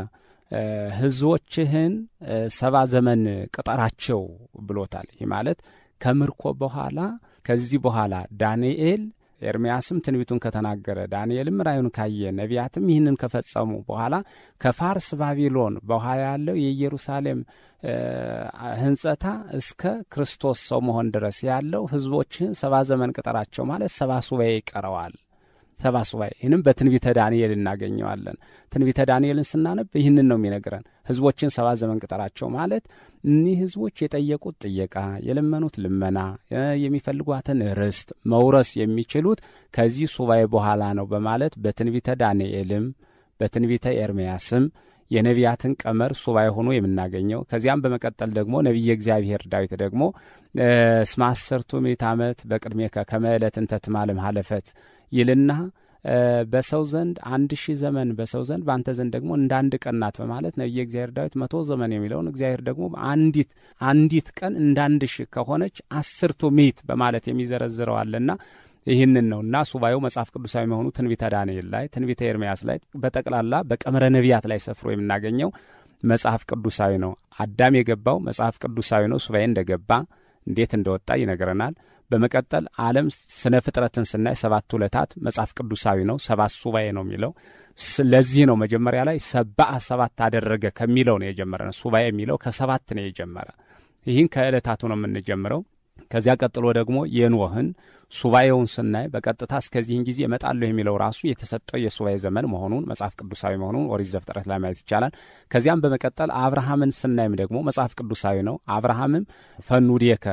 ሕዝቦችህን ሰባ ዘመን ቅጠራቸው ብሎታል። ይህ ማለት ከምርኮ በኋላ ከዚህ በኋላ ዳንኤል ኤርምያስም ትንቢቱን ከተናገረ ዳንኤልም ራዩን ካየ ነቢያትም ይህንን ከፈጸሙ በኋላ ከፋርስ ባቢሎን በኋላ ያለው የኢየሩሳሌም ሕንጸታ እስከ ክርስቶስ ሰው መሆን ድረስ ያለው ሕዝቦችህን ሰባ ዘመን ቅጠራቸው ማለት ሰባ ሱባኤ ይቀረዋል። ሰባ ሱባኤ ይህንም በትንቢተ ዳንኤል እናገኘዋለን። ትንቢተ ዳንኤልን ስናነብ ይህንን ነው የሚነግረን። ህዝቦችን ሰባ ዘመን ቅጠራቸው ማለት እኒህ ህዝቦች የጠየቁት ጥየቃ፣ የለመኑት ልመና፣ የሚፈልጓትን ርስት መውረስ የሚችሉት ከዚህ ሱባኤ በኋላ ነው በማለት በትንቢተ ዳንኤልም በትንቢተ ኤርምያስም የነቢያትን ቀመር ሱባኤ ሆኖ የምናገኘው ከዚያም በመቀጠል ደግሞ ነቢየ እግዚአብሔር ዳዊት ደግሞ እስመ አሰርቱ ምዕተ ዓመት በቅድሜከ ከመ ዕለት እንተ ትማልም ሀለፈት ይልና በሰው ዘንድ አንድ ሺህ ዘመን በሰው ዘንድ በአንተ ዘንድ ደግሞ እንደ አንድ ቀን ናት በማለት ነቢየ እግዚአብሔር ዳዊት መቶ ዘመን የሚለውን እግዚአብሔር ደግሞ አንዲት አንዲት ቀን እንደ አንድ ሺህ ከሆነች አስርቱ ምዕት በማለት የሚዘረዝረው አለና ይህንን ነው እና ሱባኤው መጽሐፍ ቅዱሳዊ መሆኑ ትንቢተ ዳንኤል ላይ ትንቢተ ኤርምያስ ላይ በጠቅላላ በቀመረ ነቢያት ላይ ሰፍሮ የምናገኘው መጽሐፍ ቅዱሳዊ ነው። አዳም የገባው መጽሐፍ ቅዱሳዊ ነው። ሱባኤ እንደገባ እንዴት እንደወጣ ይነግረናል። በመቀጠል ዓለም ስነ ፍጥረትን ስናይ ሰባቱ ዕለታት መጽሐፍ ቅዱሳዊ ነው። ሰባት ሱባኤ ነው የሚለው ለዚህ ነው መጀመሪያ ላይ ሰባአ ሰባት አደረገ ከሚለው ነው የጀመረ ነው። ሱባኤ የሚለው ከሰባት ነው የጀመረ። ይህን ከዕለታቱ ነው የምንጀምረው። ከዚያ ቀጥሎ ደግሞ የኖህን ሱባኤውን ስናይ በቀጥታ እስከዚህን ጊዜ እመጣለሁ የሚለው ራሱ የተሰጠው የሱባኤ ዘመን መሆኑን መጽሐፍ ቅዱሳዊ መሆኑን ኦሪት ዘፍጥረት ላይ ማየት ይቻላል። ከዚያም በመቀጠል አብርሃምን ስናይም ደግሞ መጽሐፍ ቅዱሳዊ ነው። አብርሃምም ፈኑዴከ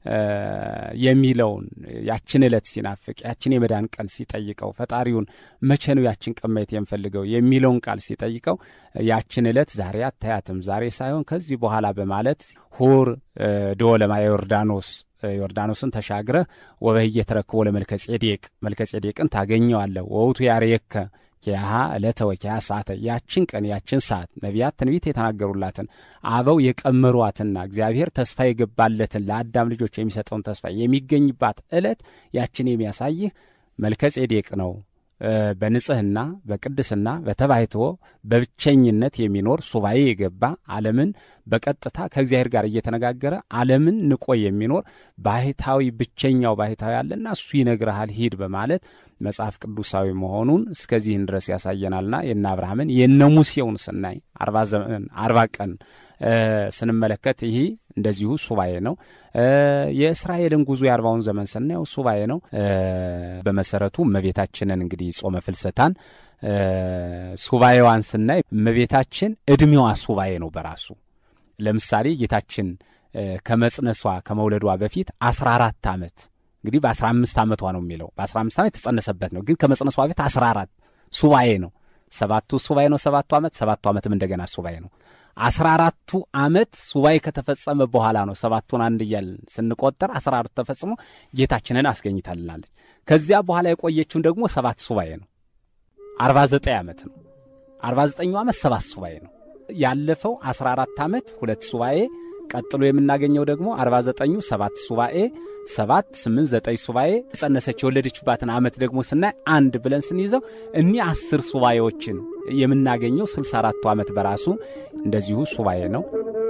የሚለውን ያችን ዕለት ሲናፍቅ ያችን የመዳን ቀን ሲጠይቀው ፈጣሪውን መቼ ነው ያችን ቀን ማየት የምፈልገው የሚለውን ቃል ሲጠይቀው ያችን ዕለት ዛሬ አታያትም፣ ዛሬ ሳይሆን ከዚህ በኋላ በማለት ሁር ዶ ለማየ ዮርዳኖስ ዮርዳኖስን ተሻግረህ ወበህየ ተረክቦ ለመልከ ጼዴቅ መልከ ጼዴቅን ታገኘዋለህ ወውቱ ያርየከ ኪያሃ ዕለተ ወኪያ ሰዓተ ያችን ቀን ያችን ሰዓት ነቢያት ትንቢት የተናገሩላትን አበው የቀመሯትና እግዚአብሔር ተስፋ የገባለትን ለአዳም ልጆች የሚሰጠውን ተስፋ የሚገኝባት ዕለት ያችን የሚያሳይህ መልከ ጼዴቅ ነው። በንጽህና በቅድስና በተባይትዎ በብቸኝነት የሚኖር ሱባኤ የገባ ዓለምን በቀጥታ ከእግዚአብሔር ጋር እየተነጋገረ ዓለምን ንቆ የሚኖር ባህታዊ ብቸኛው ባህታዊ አለና እሱ ይነግርሃል ሂድ በማለት መጽሐፍ ቅዱሳዊ መሆኑን እስከዚህን ድረስ ያሳየናልና የነ አብርሃምን የነ ሙሴውን ስናይ አርባ ዘመን አርባ ቀን ስንመለከት ይህ እንደዚሁ ሱባኤ ነው። የእስራኤልን ጉዞ የአርባውን ዘመን ስናየው ሱባኤ ነው። በመሰረቱ እመቤታችንን እንግዲህ ጾመ ፍልሰታን ሱባኤዋን ስናይ እመቤታችን እድሜዋ ሱባኤ ነው በራሱ ለምሳሌ ጌታችን ከመጽነሷ ከመውለዷ በፊት አስራ አራት ዓመት እንግዲህ በአስራ አምስት ዓመቷ ነው የሚለው በአስራ አምስት ዓመት የተጸነሰበት ነው። ግን ከመጽነሷ በፊት አስራ አራት ሱባኤ ነው። ሰባቱ ሱባኤ ነው። ሰባቱ ዓመት ሰባቱ ዓመትም እንደገና ሱባኤ ነው። አስራ አራቱ ዓመት ሱባኤ ከተፈጸመ በኋላ ነው ሰባቱን አንድ እያልን ስንቆጠር አስራ አራቱ ተፈጽሞ ጌታችንን አስገኝታልናለች። ከዚያ በኋላ የቆየችውን ደግሞ ሰባት ሱባኤ ነው። አርባ ዘጠኝ ዓመት ነው። አርባ ዘጠኙ ዓመት ሰባት ሱባኤ ነው። ያለፈው አስራ አራት ዓመት ሁለት ሱባኤ ቀጥሎ የምናገኘው ደግሞ አርባ ዘጠኙ ሰባት ሱባኤ ሰባት ስምንት ዘጠኝ ሱባኤ ጸነሰች የወለደችባትን ዓመት ደግሞ ስናይ አንድ ብለን ስንይዘው እኒህ አስር ሱባኤዎችን የምናገኘው ስልሳ አራቱ ዓመት በራሱ እንደዚሁ ሱባኤ ነው።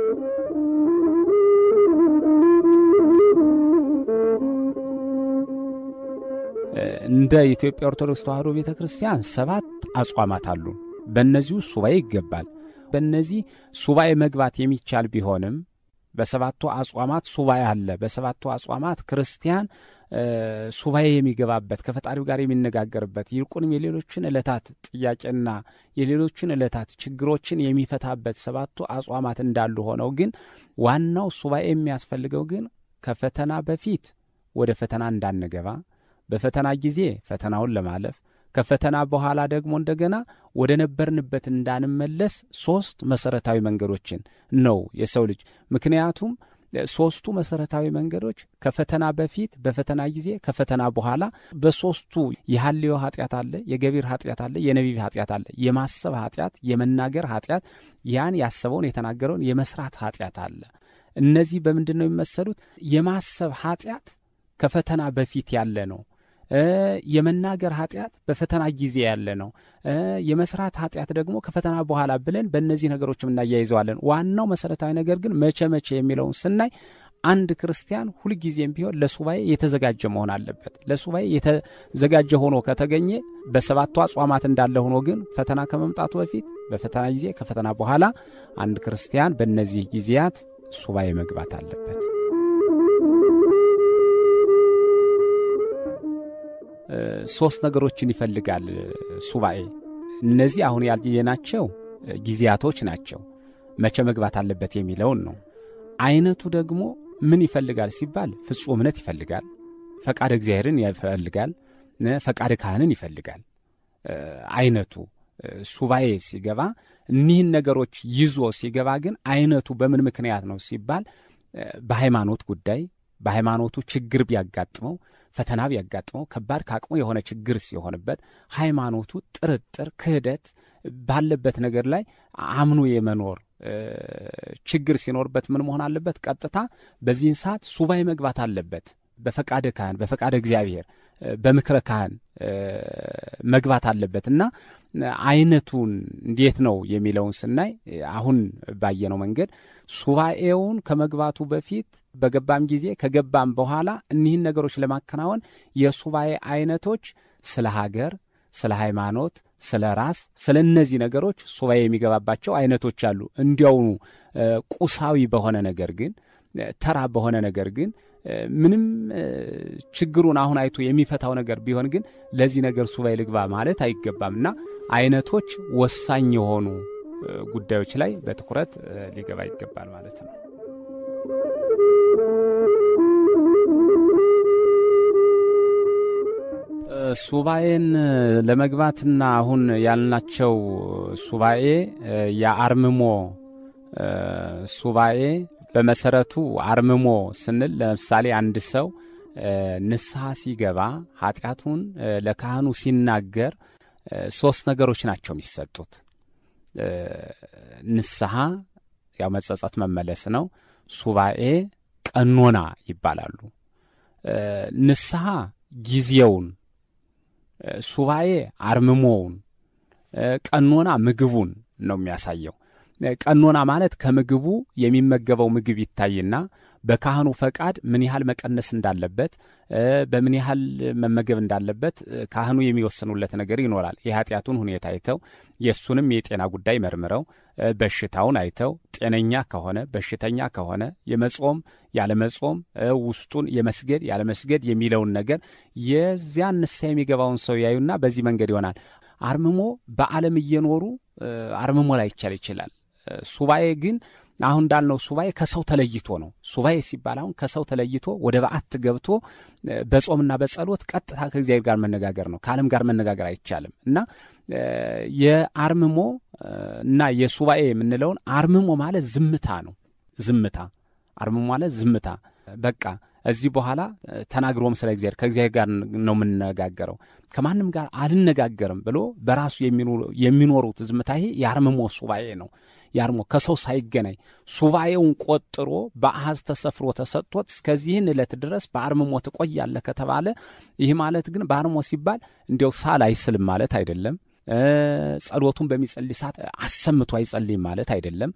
እንደ ኢትዮጵያ ኦርቶዶክስ ተዋሕዶ ቤተ ክርስቲያን ሰባት አጽዋማት አሉ። በእነዚሁ ሱባኤ ይገባል። በእነዚህ ሱባኤ መግባት የሚቻል ቢሆንም በሰባቱ አጽዋማት ሱባኤ አለ። በሰባቱ አጽዋማት ክርስቲያን ሱባኤ የሚገባበት ከፈጣሪው ጋር የሚነጋገርበት ይልቁንም የሌሎችን ዕለታት ጥያቄና የሌሎችን ዕለታት ችግሮችን የሚፈታበት ሰባቱ አጽዋማት እንዳሉ ሆነው ግን ዋናው ሱባኤ የሚያስፈልገው ግን ከፈተና በፊት ወደ ፈተና እንዳንገባ፣ በፈተና ጊዜ ፈተናውን ለማለፍ ከፈተና በኋላ ደግሞ እንደገና ወደ ነበርንበት እንዳንመለስ ሶስት መሰረታዊ መንገዶችን ነው የሰው ልጅ ምክንያቱም ሶስቱ መሰረታዊ መንገዶች ከፈተና በፊት በፈተና ጊዜ ከፈተና በኋላ በሶስቱ የሐልዮ ኃጢአት አለ የገቢር ኃጢአት አለ የነቢብ ኃጢአት አለ የማሰብ ኃጢአት የመናገር ኃጢአት ያን ያሰበውን የተናገረውን የመስራት ኃጢአት አለ እነዚህ በምንድን ነው የሚመሰሉት የማሰብ ኃጢአት ከፈተና በፊት ያለ ነው የመናገር ኃጢአት በፈተና ጊዜ ያለ ነው። የመስራት ኃጢአት ደግሞ ከፈተና በኋላ ብለን በእነዚህ ነገሮችም እናያይዘዋለን። ዋናው መሰረታዊ ነገር ግን መቼ መቼ የሚለውን ስናይ አንድ ክርስቲያን ሁልጊዜም ቢሆን ለሱባኤ የተዘጋጀ መሆን አለበት። ለሱባኤ የተዘጋጀ ሆኖ ከተገኘ በሰባቱ አጽዋማት እንዳለ ሆኖ ግን ፈተና ከመምጣቱ በፊት በፈተና ጊዜ ከፈተና በኋላ አንድ ክርስቲያን በእነዚህ ጊዜያት ሱባኤ መግባት አለበት። ሶስት ነገሮችን ይፈልጋል ሱባኤ። እነዚህ አሁን ያልየናቸው ጊዜያቶች ናቸው። መቼ መግባት አለበት የሚለውን ነው። አይነቱ ደግሞ ምን ይፈልጋል ሲባል ፍጹም እምነት ይፈልጋል፣ ፈቃድ እግዚአብሔርን ይፈልጋል፣ ፈቃድ ካህንን ይፈልጋል። አይነቱ ሱባኤ ሲገባ እኒህን ነገሮች ይዞ ሲገባ ግን አይነቱ በምን ምክንያት ነው ሲባል በሃይማኖት ጉዳይ በሃይማኖቱ ችግር ቢያጋጥመው ፈተና ቢያጋጥመው ከባድ ከአቅሙ የሆነ ችግር ሲሆንበት ሃይማኖቱ ጥርጥር፣ ክህደት ባለበት ነገር ላይ አምኖ የመኖር ችግር ሲኖርበት ምን መሆን አለበት? ቀጥታ በዚህን ሰዓት ሱባኤ መግባት አለበት። በፈቃደ ካህን በፈቃደ እግዚአብሔር በምክረ ካህን መግባት አለበት እና አይነቱን እንዴት ነው የሚለውን ስናይ አሁን ባየነው መንገድ ሱባኤውን ከመግባቱ በፊት በገባም ጊዜ ከገባም በኋላ እኒህን ነገሮች ለማከናወን የሱባኤ አይነቶች ስለ ሀገር፣ ስለ ሃይማኖት፣ ስለ ራስ፣ ስለ እነዚህ ነገሮች ሱባኤ የሚገባባቸው አይነቶች አሉ። እንዲያውኑ ቁሳዊ በሆነ ነገር ግን ተራ በሆነ ነገር ግን ምንም ችግሩን አሁን አይቶ የሚፈታው ነገር ቢሆን ግን ለዚህ ነገር ሱባኤ ልግባ ማለት አይገባም እና አይነቶች ወሳኝ የሆኑ ጉዳዮች ላይ በትኩረት ሊገባ ይገባል ማለት ነው። ሱባኤን ለመግባትና አሁን ያልናቸው ሱባኤ የአርምሞ ሱባኤ በመሰረቱ አርምሞ ስንል ለምሳሌ አንድ ሰው ንስሐ ሲገባ ኃጢአቱን ለካህኑ ሲናገር ሶስት ነገሮች ናቸው የሚሰጡት። ንስሐ ያው መጸጸት መመለስ ነው። ሱባኤ፣ ቀኖና ይባላሉ። ንስሐ ጊዜውን ሱባኤ አርምሞውን፣ ቀኖና ምግቡን ነው የሚያሳየው። ቀኖና ማለት ከምግቡ የሚመገበው ምግብ ይታይና በካህኑ ፈቃድ ምን ያህል መቀነስ እንዳለበት በምን ያህል መመገብ እንዳለበት ካህኑ የሚወስኑለት ነገር ይኖራል። የኃጢአቱን ሁኔታ አይተው የእሱንም የጤና ጉዳይ መርምረው በሽታውን አይተው ጤነኛ ከሆነ በሽተኛ ከሆነ የመጾም ያለመጾም ውስጡን የመስገድ ያለመስገድ የሚለውን ነገር የዚያን ንስሐ የሚገባውን ሰው ያዩና በዚህ መንገድ ይሆናል። አርምሞ በዓለም እየኖሩ አርምሞ ላይቻል ይችላል። ሱባኤ ግን አሁን እንዳልነው ሱባኤ ከሰው ተለይቶ ነው። ሱባኤ ሲባል አሁን ከሰው ተለይቶ ወደ በዓት ገብቶ በጾምና በጸሎት ቀጥታ ከእግዚአብሔር ጋር መነጋገር ነው። ከዓለም ጋር መነጋገር አይቻልም እና የአርምሞ እና የሱባኤ የምንለውን አርምሞ ማለት ዝምታ ነው። ዝምታ አርምሞ ማለት ዝምታ በቃ እዚህ በኋላ ተናግሮም ስለ እግዚአብሔር ከእግዚአብሔር ጋር ነው የምንነጋገረው ከማንም ጋር አልነጋገርም ብሎ በራሱ የሚኖሩት ዝምታ ይሄ የአርምሞ ሱባኤ ነው። ያርሞ ከሰው ሳይገናኝ ሱባኤውን ቆጥሮ በአሃዝ ተሰፍሮ ተሰጥቶት እስከዚህን ዕለት ድረስ በአርምሞ ትቆያለህ ከተባለ ይህ ማለት ግን በአርምሞ ሲባል እንዲያው ሳል አይስልም ማለት አይደለም። ጸሎቱን በሚጸልይ ሰዓት አሰምቶ አይጸልይም ማለት አይደለም።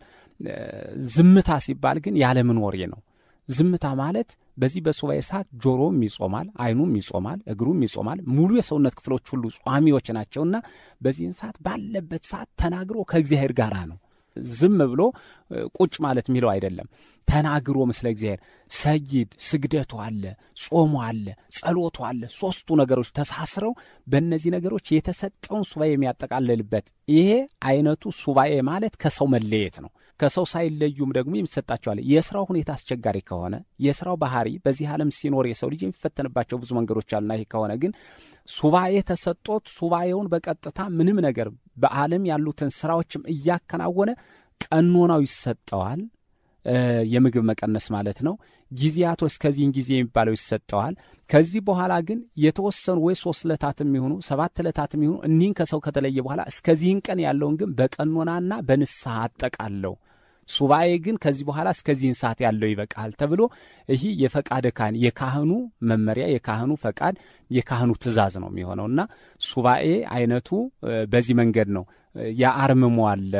ዝምታ ሲባል ግን ያለምን ወሬ ነው። ዝምታ ማለት በዚህ በሱባኤ ሰዓት ጆሮም ይጾማል፣ አይኑም ይጾማል፣ እግሩም ይጾማል። ሙሉ የሰውነት ክፍሎች ሁሉ ጿሚዎች ናቸውና በዚህን ሰዓት ባለበት ሰዓት ተናግሮ ከእግዚአብሔር ጋር ነው። ዝም ብሎ ቁጭ ማለት የሚለው አይደለም። ተናግሮ ምስለ እግዚአብሔር ሰይድ ስግደቱ አለ፣ ጾሙ አለ፣ ጸሎቱ አለ። ሦስቱ ነገሮች ተሳስረው በእነዚህ ነገሮች የተሰጠውን ሱባኤ የሚያጠቃልልበት ይሄ አይነቱ ሱባኤ ማለት ከሰው መለየት ነው። ከሰው ሳይለዩም ደግሞ የሚሰጣቸዋል። የስራው ሁኔታ አስቸጋሪ ከሆነ የስራው ባህሪ በዚህ ዓለም ሲኖር የሰው ልጅ የሚፈተንባቸው ብዙ መንገዶች አሉና ይህ ከሆነ ግን ሱባኤ ተሰጦት ሱባኤውን በቀጥታ ምንም ነገር በዓለም ያሉትን ስራዎችም እያከናወነ ቀኖናው ይሰጠዋል። የምግብ መቀነስ ማለት ነው። ጊዜያቶች እስከዚህን ጊዜ የሚባለው ይሰጠዋል። ከዚህ በኋላ ግን የተወሰኑ ወይ ሶስት ዕለታት የሚሆኑ ሰባት ዕለታት የሚሆኑ እኒህን ከሰው ከተለየ በኋላ እስከዚህን ቀን ያለውን ግን በቀኖናና በንስሐ አጠቃለው ሱባኤ ግን ከዚህ በኋላ እስከዚህን ሰዓት ያለው ይበቃል ተብሎ ይህ የፈቃደ ካህን የካህኑ መመሪያ የካህኑ ፈቃድ የካህኑ ትእዛዝ ነው የሚሆነውና ሱባኤ አይነቱ በዚህ መንገድ ነው። የአርምሞ አለ።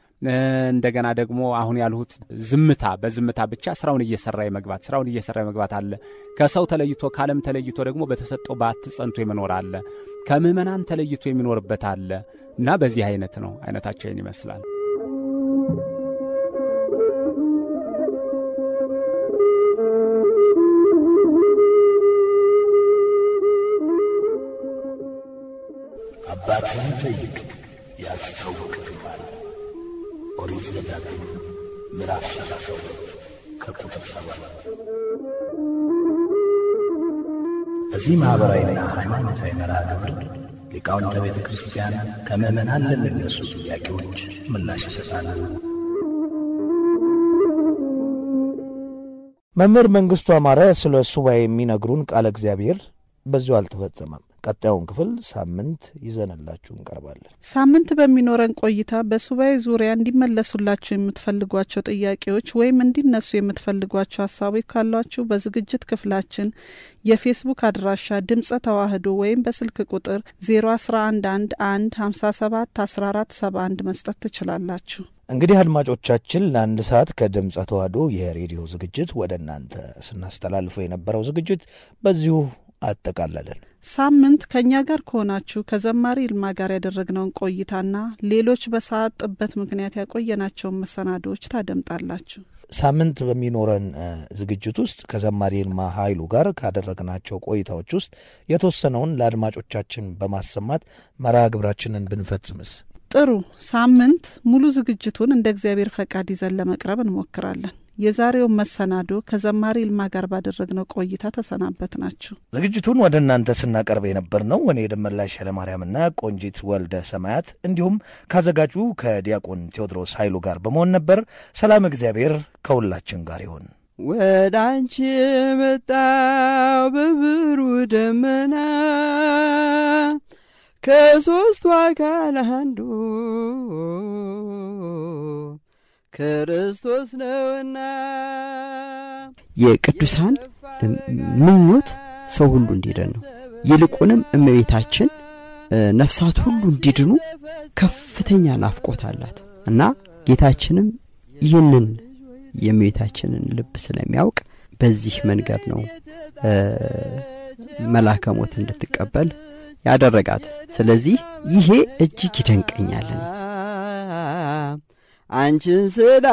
እንደገና ደግሞ አሁን ያልሁት ዝምታ፣ በዝምታ ብቻ ስራውን እየሰራ የመግባት ስራውን እየሰራ የመግባት አለ። ከሰው ተለይቶ ከዓለም ተለይቶ ደግሞ በተሰጠው በዓት ጸንቶ የመኖር አለ። ከምዕመናን ተለይቶ የሚኖርበት አለ እና በዚህ አይነት ነው። አይነታቸውን ይመስላል። አባትህን ጠይቅ ያስታውቅህማል። ኦሪት ዘዳግም ምዕራፍ ሰላሳ ሁለት ከቁጥር ሰባት በዚህ ማኅበራዊና ሃይማኖታዊ መርሃ ግብር ሊቃውንተ ቤተ ክርስቲያን ከምዕመናን ለሚነሱ ጥያቄዎች ምላሽ ይሰጣሉ። መምህር መንግሥቱ አማረ ስለ ሱባኤ የሚነግሩን ቃለ እግዚአብሔር በዚሁ አልተፈጸመም። ቀጣዩን ክፍል ሳምንት ይዘንላችሁ እንቀርባለን። ሳምንት በሚኖረን ቆይታ በሱባኤ ዙሪያ እንዲመለሱላችሁ የምትፈልጓቸው ጥያቄዎች ወይም እንዲነሱ የምትፈልጓቸው ሀሳቦች ካሏችሁ በዝግጅት ክፍላችን የፌስቡክ አድራሻ ድምጸ ተዋህዶ ወይም በስልክ ቁጥር 0111 57 14 71 መስጠት ትችላላችሁ። እንግዲህ አድማጮቻችን ለአንድ ሰዓት ከድምጸ ተዋህዶ የሬዲዮ ዝግጅት ወደ እናንተ ስናስተላልፈው የነበረው ዝግጅት በዚሁ አጠቃለልን። ሳምንት ከእኛ ጋር ከሆናችሁ ከዘማሪ ይልማ ጋር ያደረግነውን ቆይታና ሌሎች በሰዓት ጥበት ምክንያት ያቆየናቸውን መሰናዶዎች ታደምጣላችሁ። ሳምንት በሚኖረን ዝግጅት ውስጥ ከዘማሪ ይልማ ኃይሉ ጋር ካደረግናቸው ቆይታዎች ውስጥ የተወሰነውን ለአድማጮቻችን በማሰማት መርሃ ግብራችንን ብንፈጽምስ? ጥሩ። ሳምንት ሙሉ ዝግጅቱን እንደ እግዚአብሔር ፈቃድ ይዘን ለመቅረብ እንሞክራለን። የዛሬውን መሰናዶ ከዘማሪ ይልማ ጋር ባደረግነው ቆይታ ተሰናበት ናችሁ። ዝግጅቱን ወደ እናንተ ስናቀርብ የነበር ነው እኔ ደመላሽ ኃይለማርያምና ቆንጂት ወልደ ሰማያት እንዲሁም ካዘጋጁ ከዲያቆን ቴዎድሮስ ኃይሉ ጋር በመሆን ነበር። ሰላም እግዚአብሔር ከሁላችን ጋር ይሁን። ወደ አንቺ መጣው በብሩ ደመና ከሦስቱ አካል አንዱ ክርስቶስ ነውና የቅዱሳን ምኞት ሰው ሁሉ እንዲድን ነው። ይልቁንም እመቤታችን ነፍሳት ሁሉ እንዲድኑ ከፍተኛ ናፍቆት አላት እና ጌታችንም ይህንን የእመቤታችንን ልብ ስለሚያውቅ በዚህ መንገድ ነው መላከ ሞት እንድትቀበል ያደረጋት። ስለዚህ ይሄ እጅግ ይደንቀኛል። እኔ አንቺን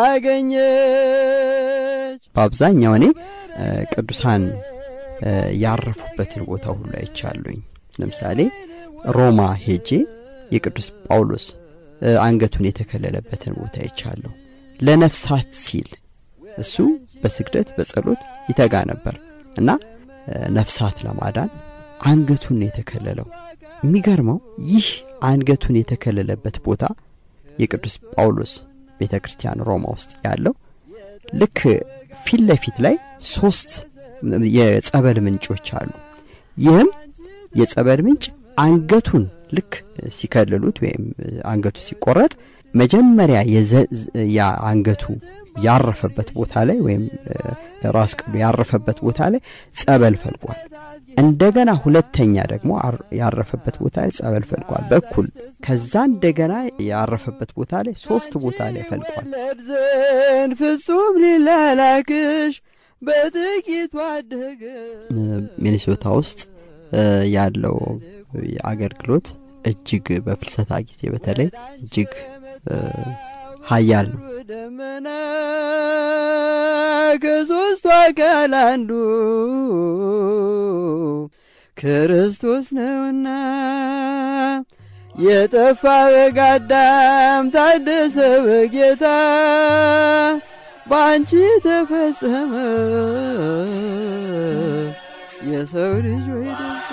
ስላገኘች በአብዛኛው እኔ ቅዱሳን ያረፉበትን ቦታ ሁሉ አይቻሉኝ። ለምሳሌ ሮማ ሄጄ የቅዱስ ጳውሎስ አንገቱን የተከለለበትን ቦታ አይቻለሁ። ለነፍሳት ሲል እሱ በስግደት በጸሎት ይተጋ ነበር እና ነፍሳት ለማዳን አንገቱን የተከለለው። የሚገርመው ይህ አንገቱን የተከለለበት ቦታ የቅዱስ ጳውሎስ ቤተ ክርስቲያን ሮማ ውስጥ ያለው ልክ ፊት ለፊት ላይ ሶስት የጸበል ምንጮች አሉ። ይህም የጸበል ምንጭ አንገቱን ልክ ሲከልሉት ወይም አንገቱ ሲቆረጥ መጀመሪያ ያ አንገቱ ያረፈበት ቦታ ላይ ወይም ራስ ቅሉ ያረፈበት ቦታ ላይ ጸበል ፈልቋል። እንደገና ሁለተኛ ደግሞ ያረፈበት ቦታ ላይ ጸበል ፈልቋል በኩል ከዛ እንደገና ያረፈበት ቦታ ላይ ሶስት ቦታ ላይ ፈልቋል። ዘንድ ፍጹም ሊላላክሽ በጥቂቱ አደገ። ሚኒሶታ ውስጥ ያለው አገልግሎት እጅግ በፍልሰታ ጊዜ በተለይ እጅግ ሀያል ነው። ደመና ከሦስቱ አካል አንዱ ክርስቶስ ነውና የጠፋ በግ አዳም ታደሰ በጌታ በአንቺ ተፈጸመ የሰው ልጅ ወይ ደስታ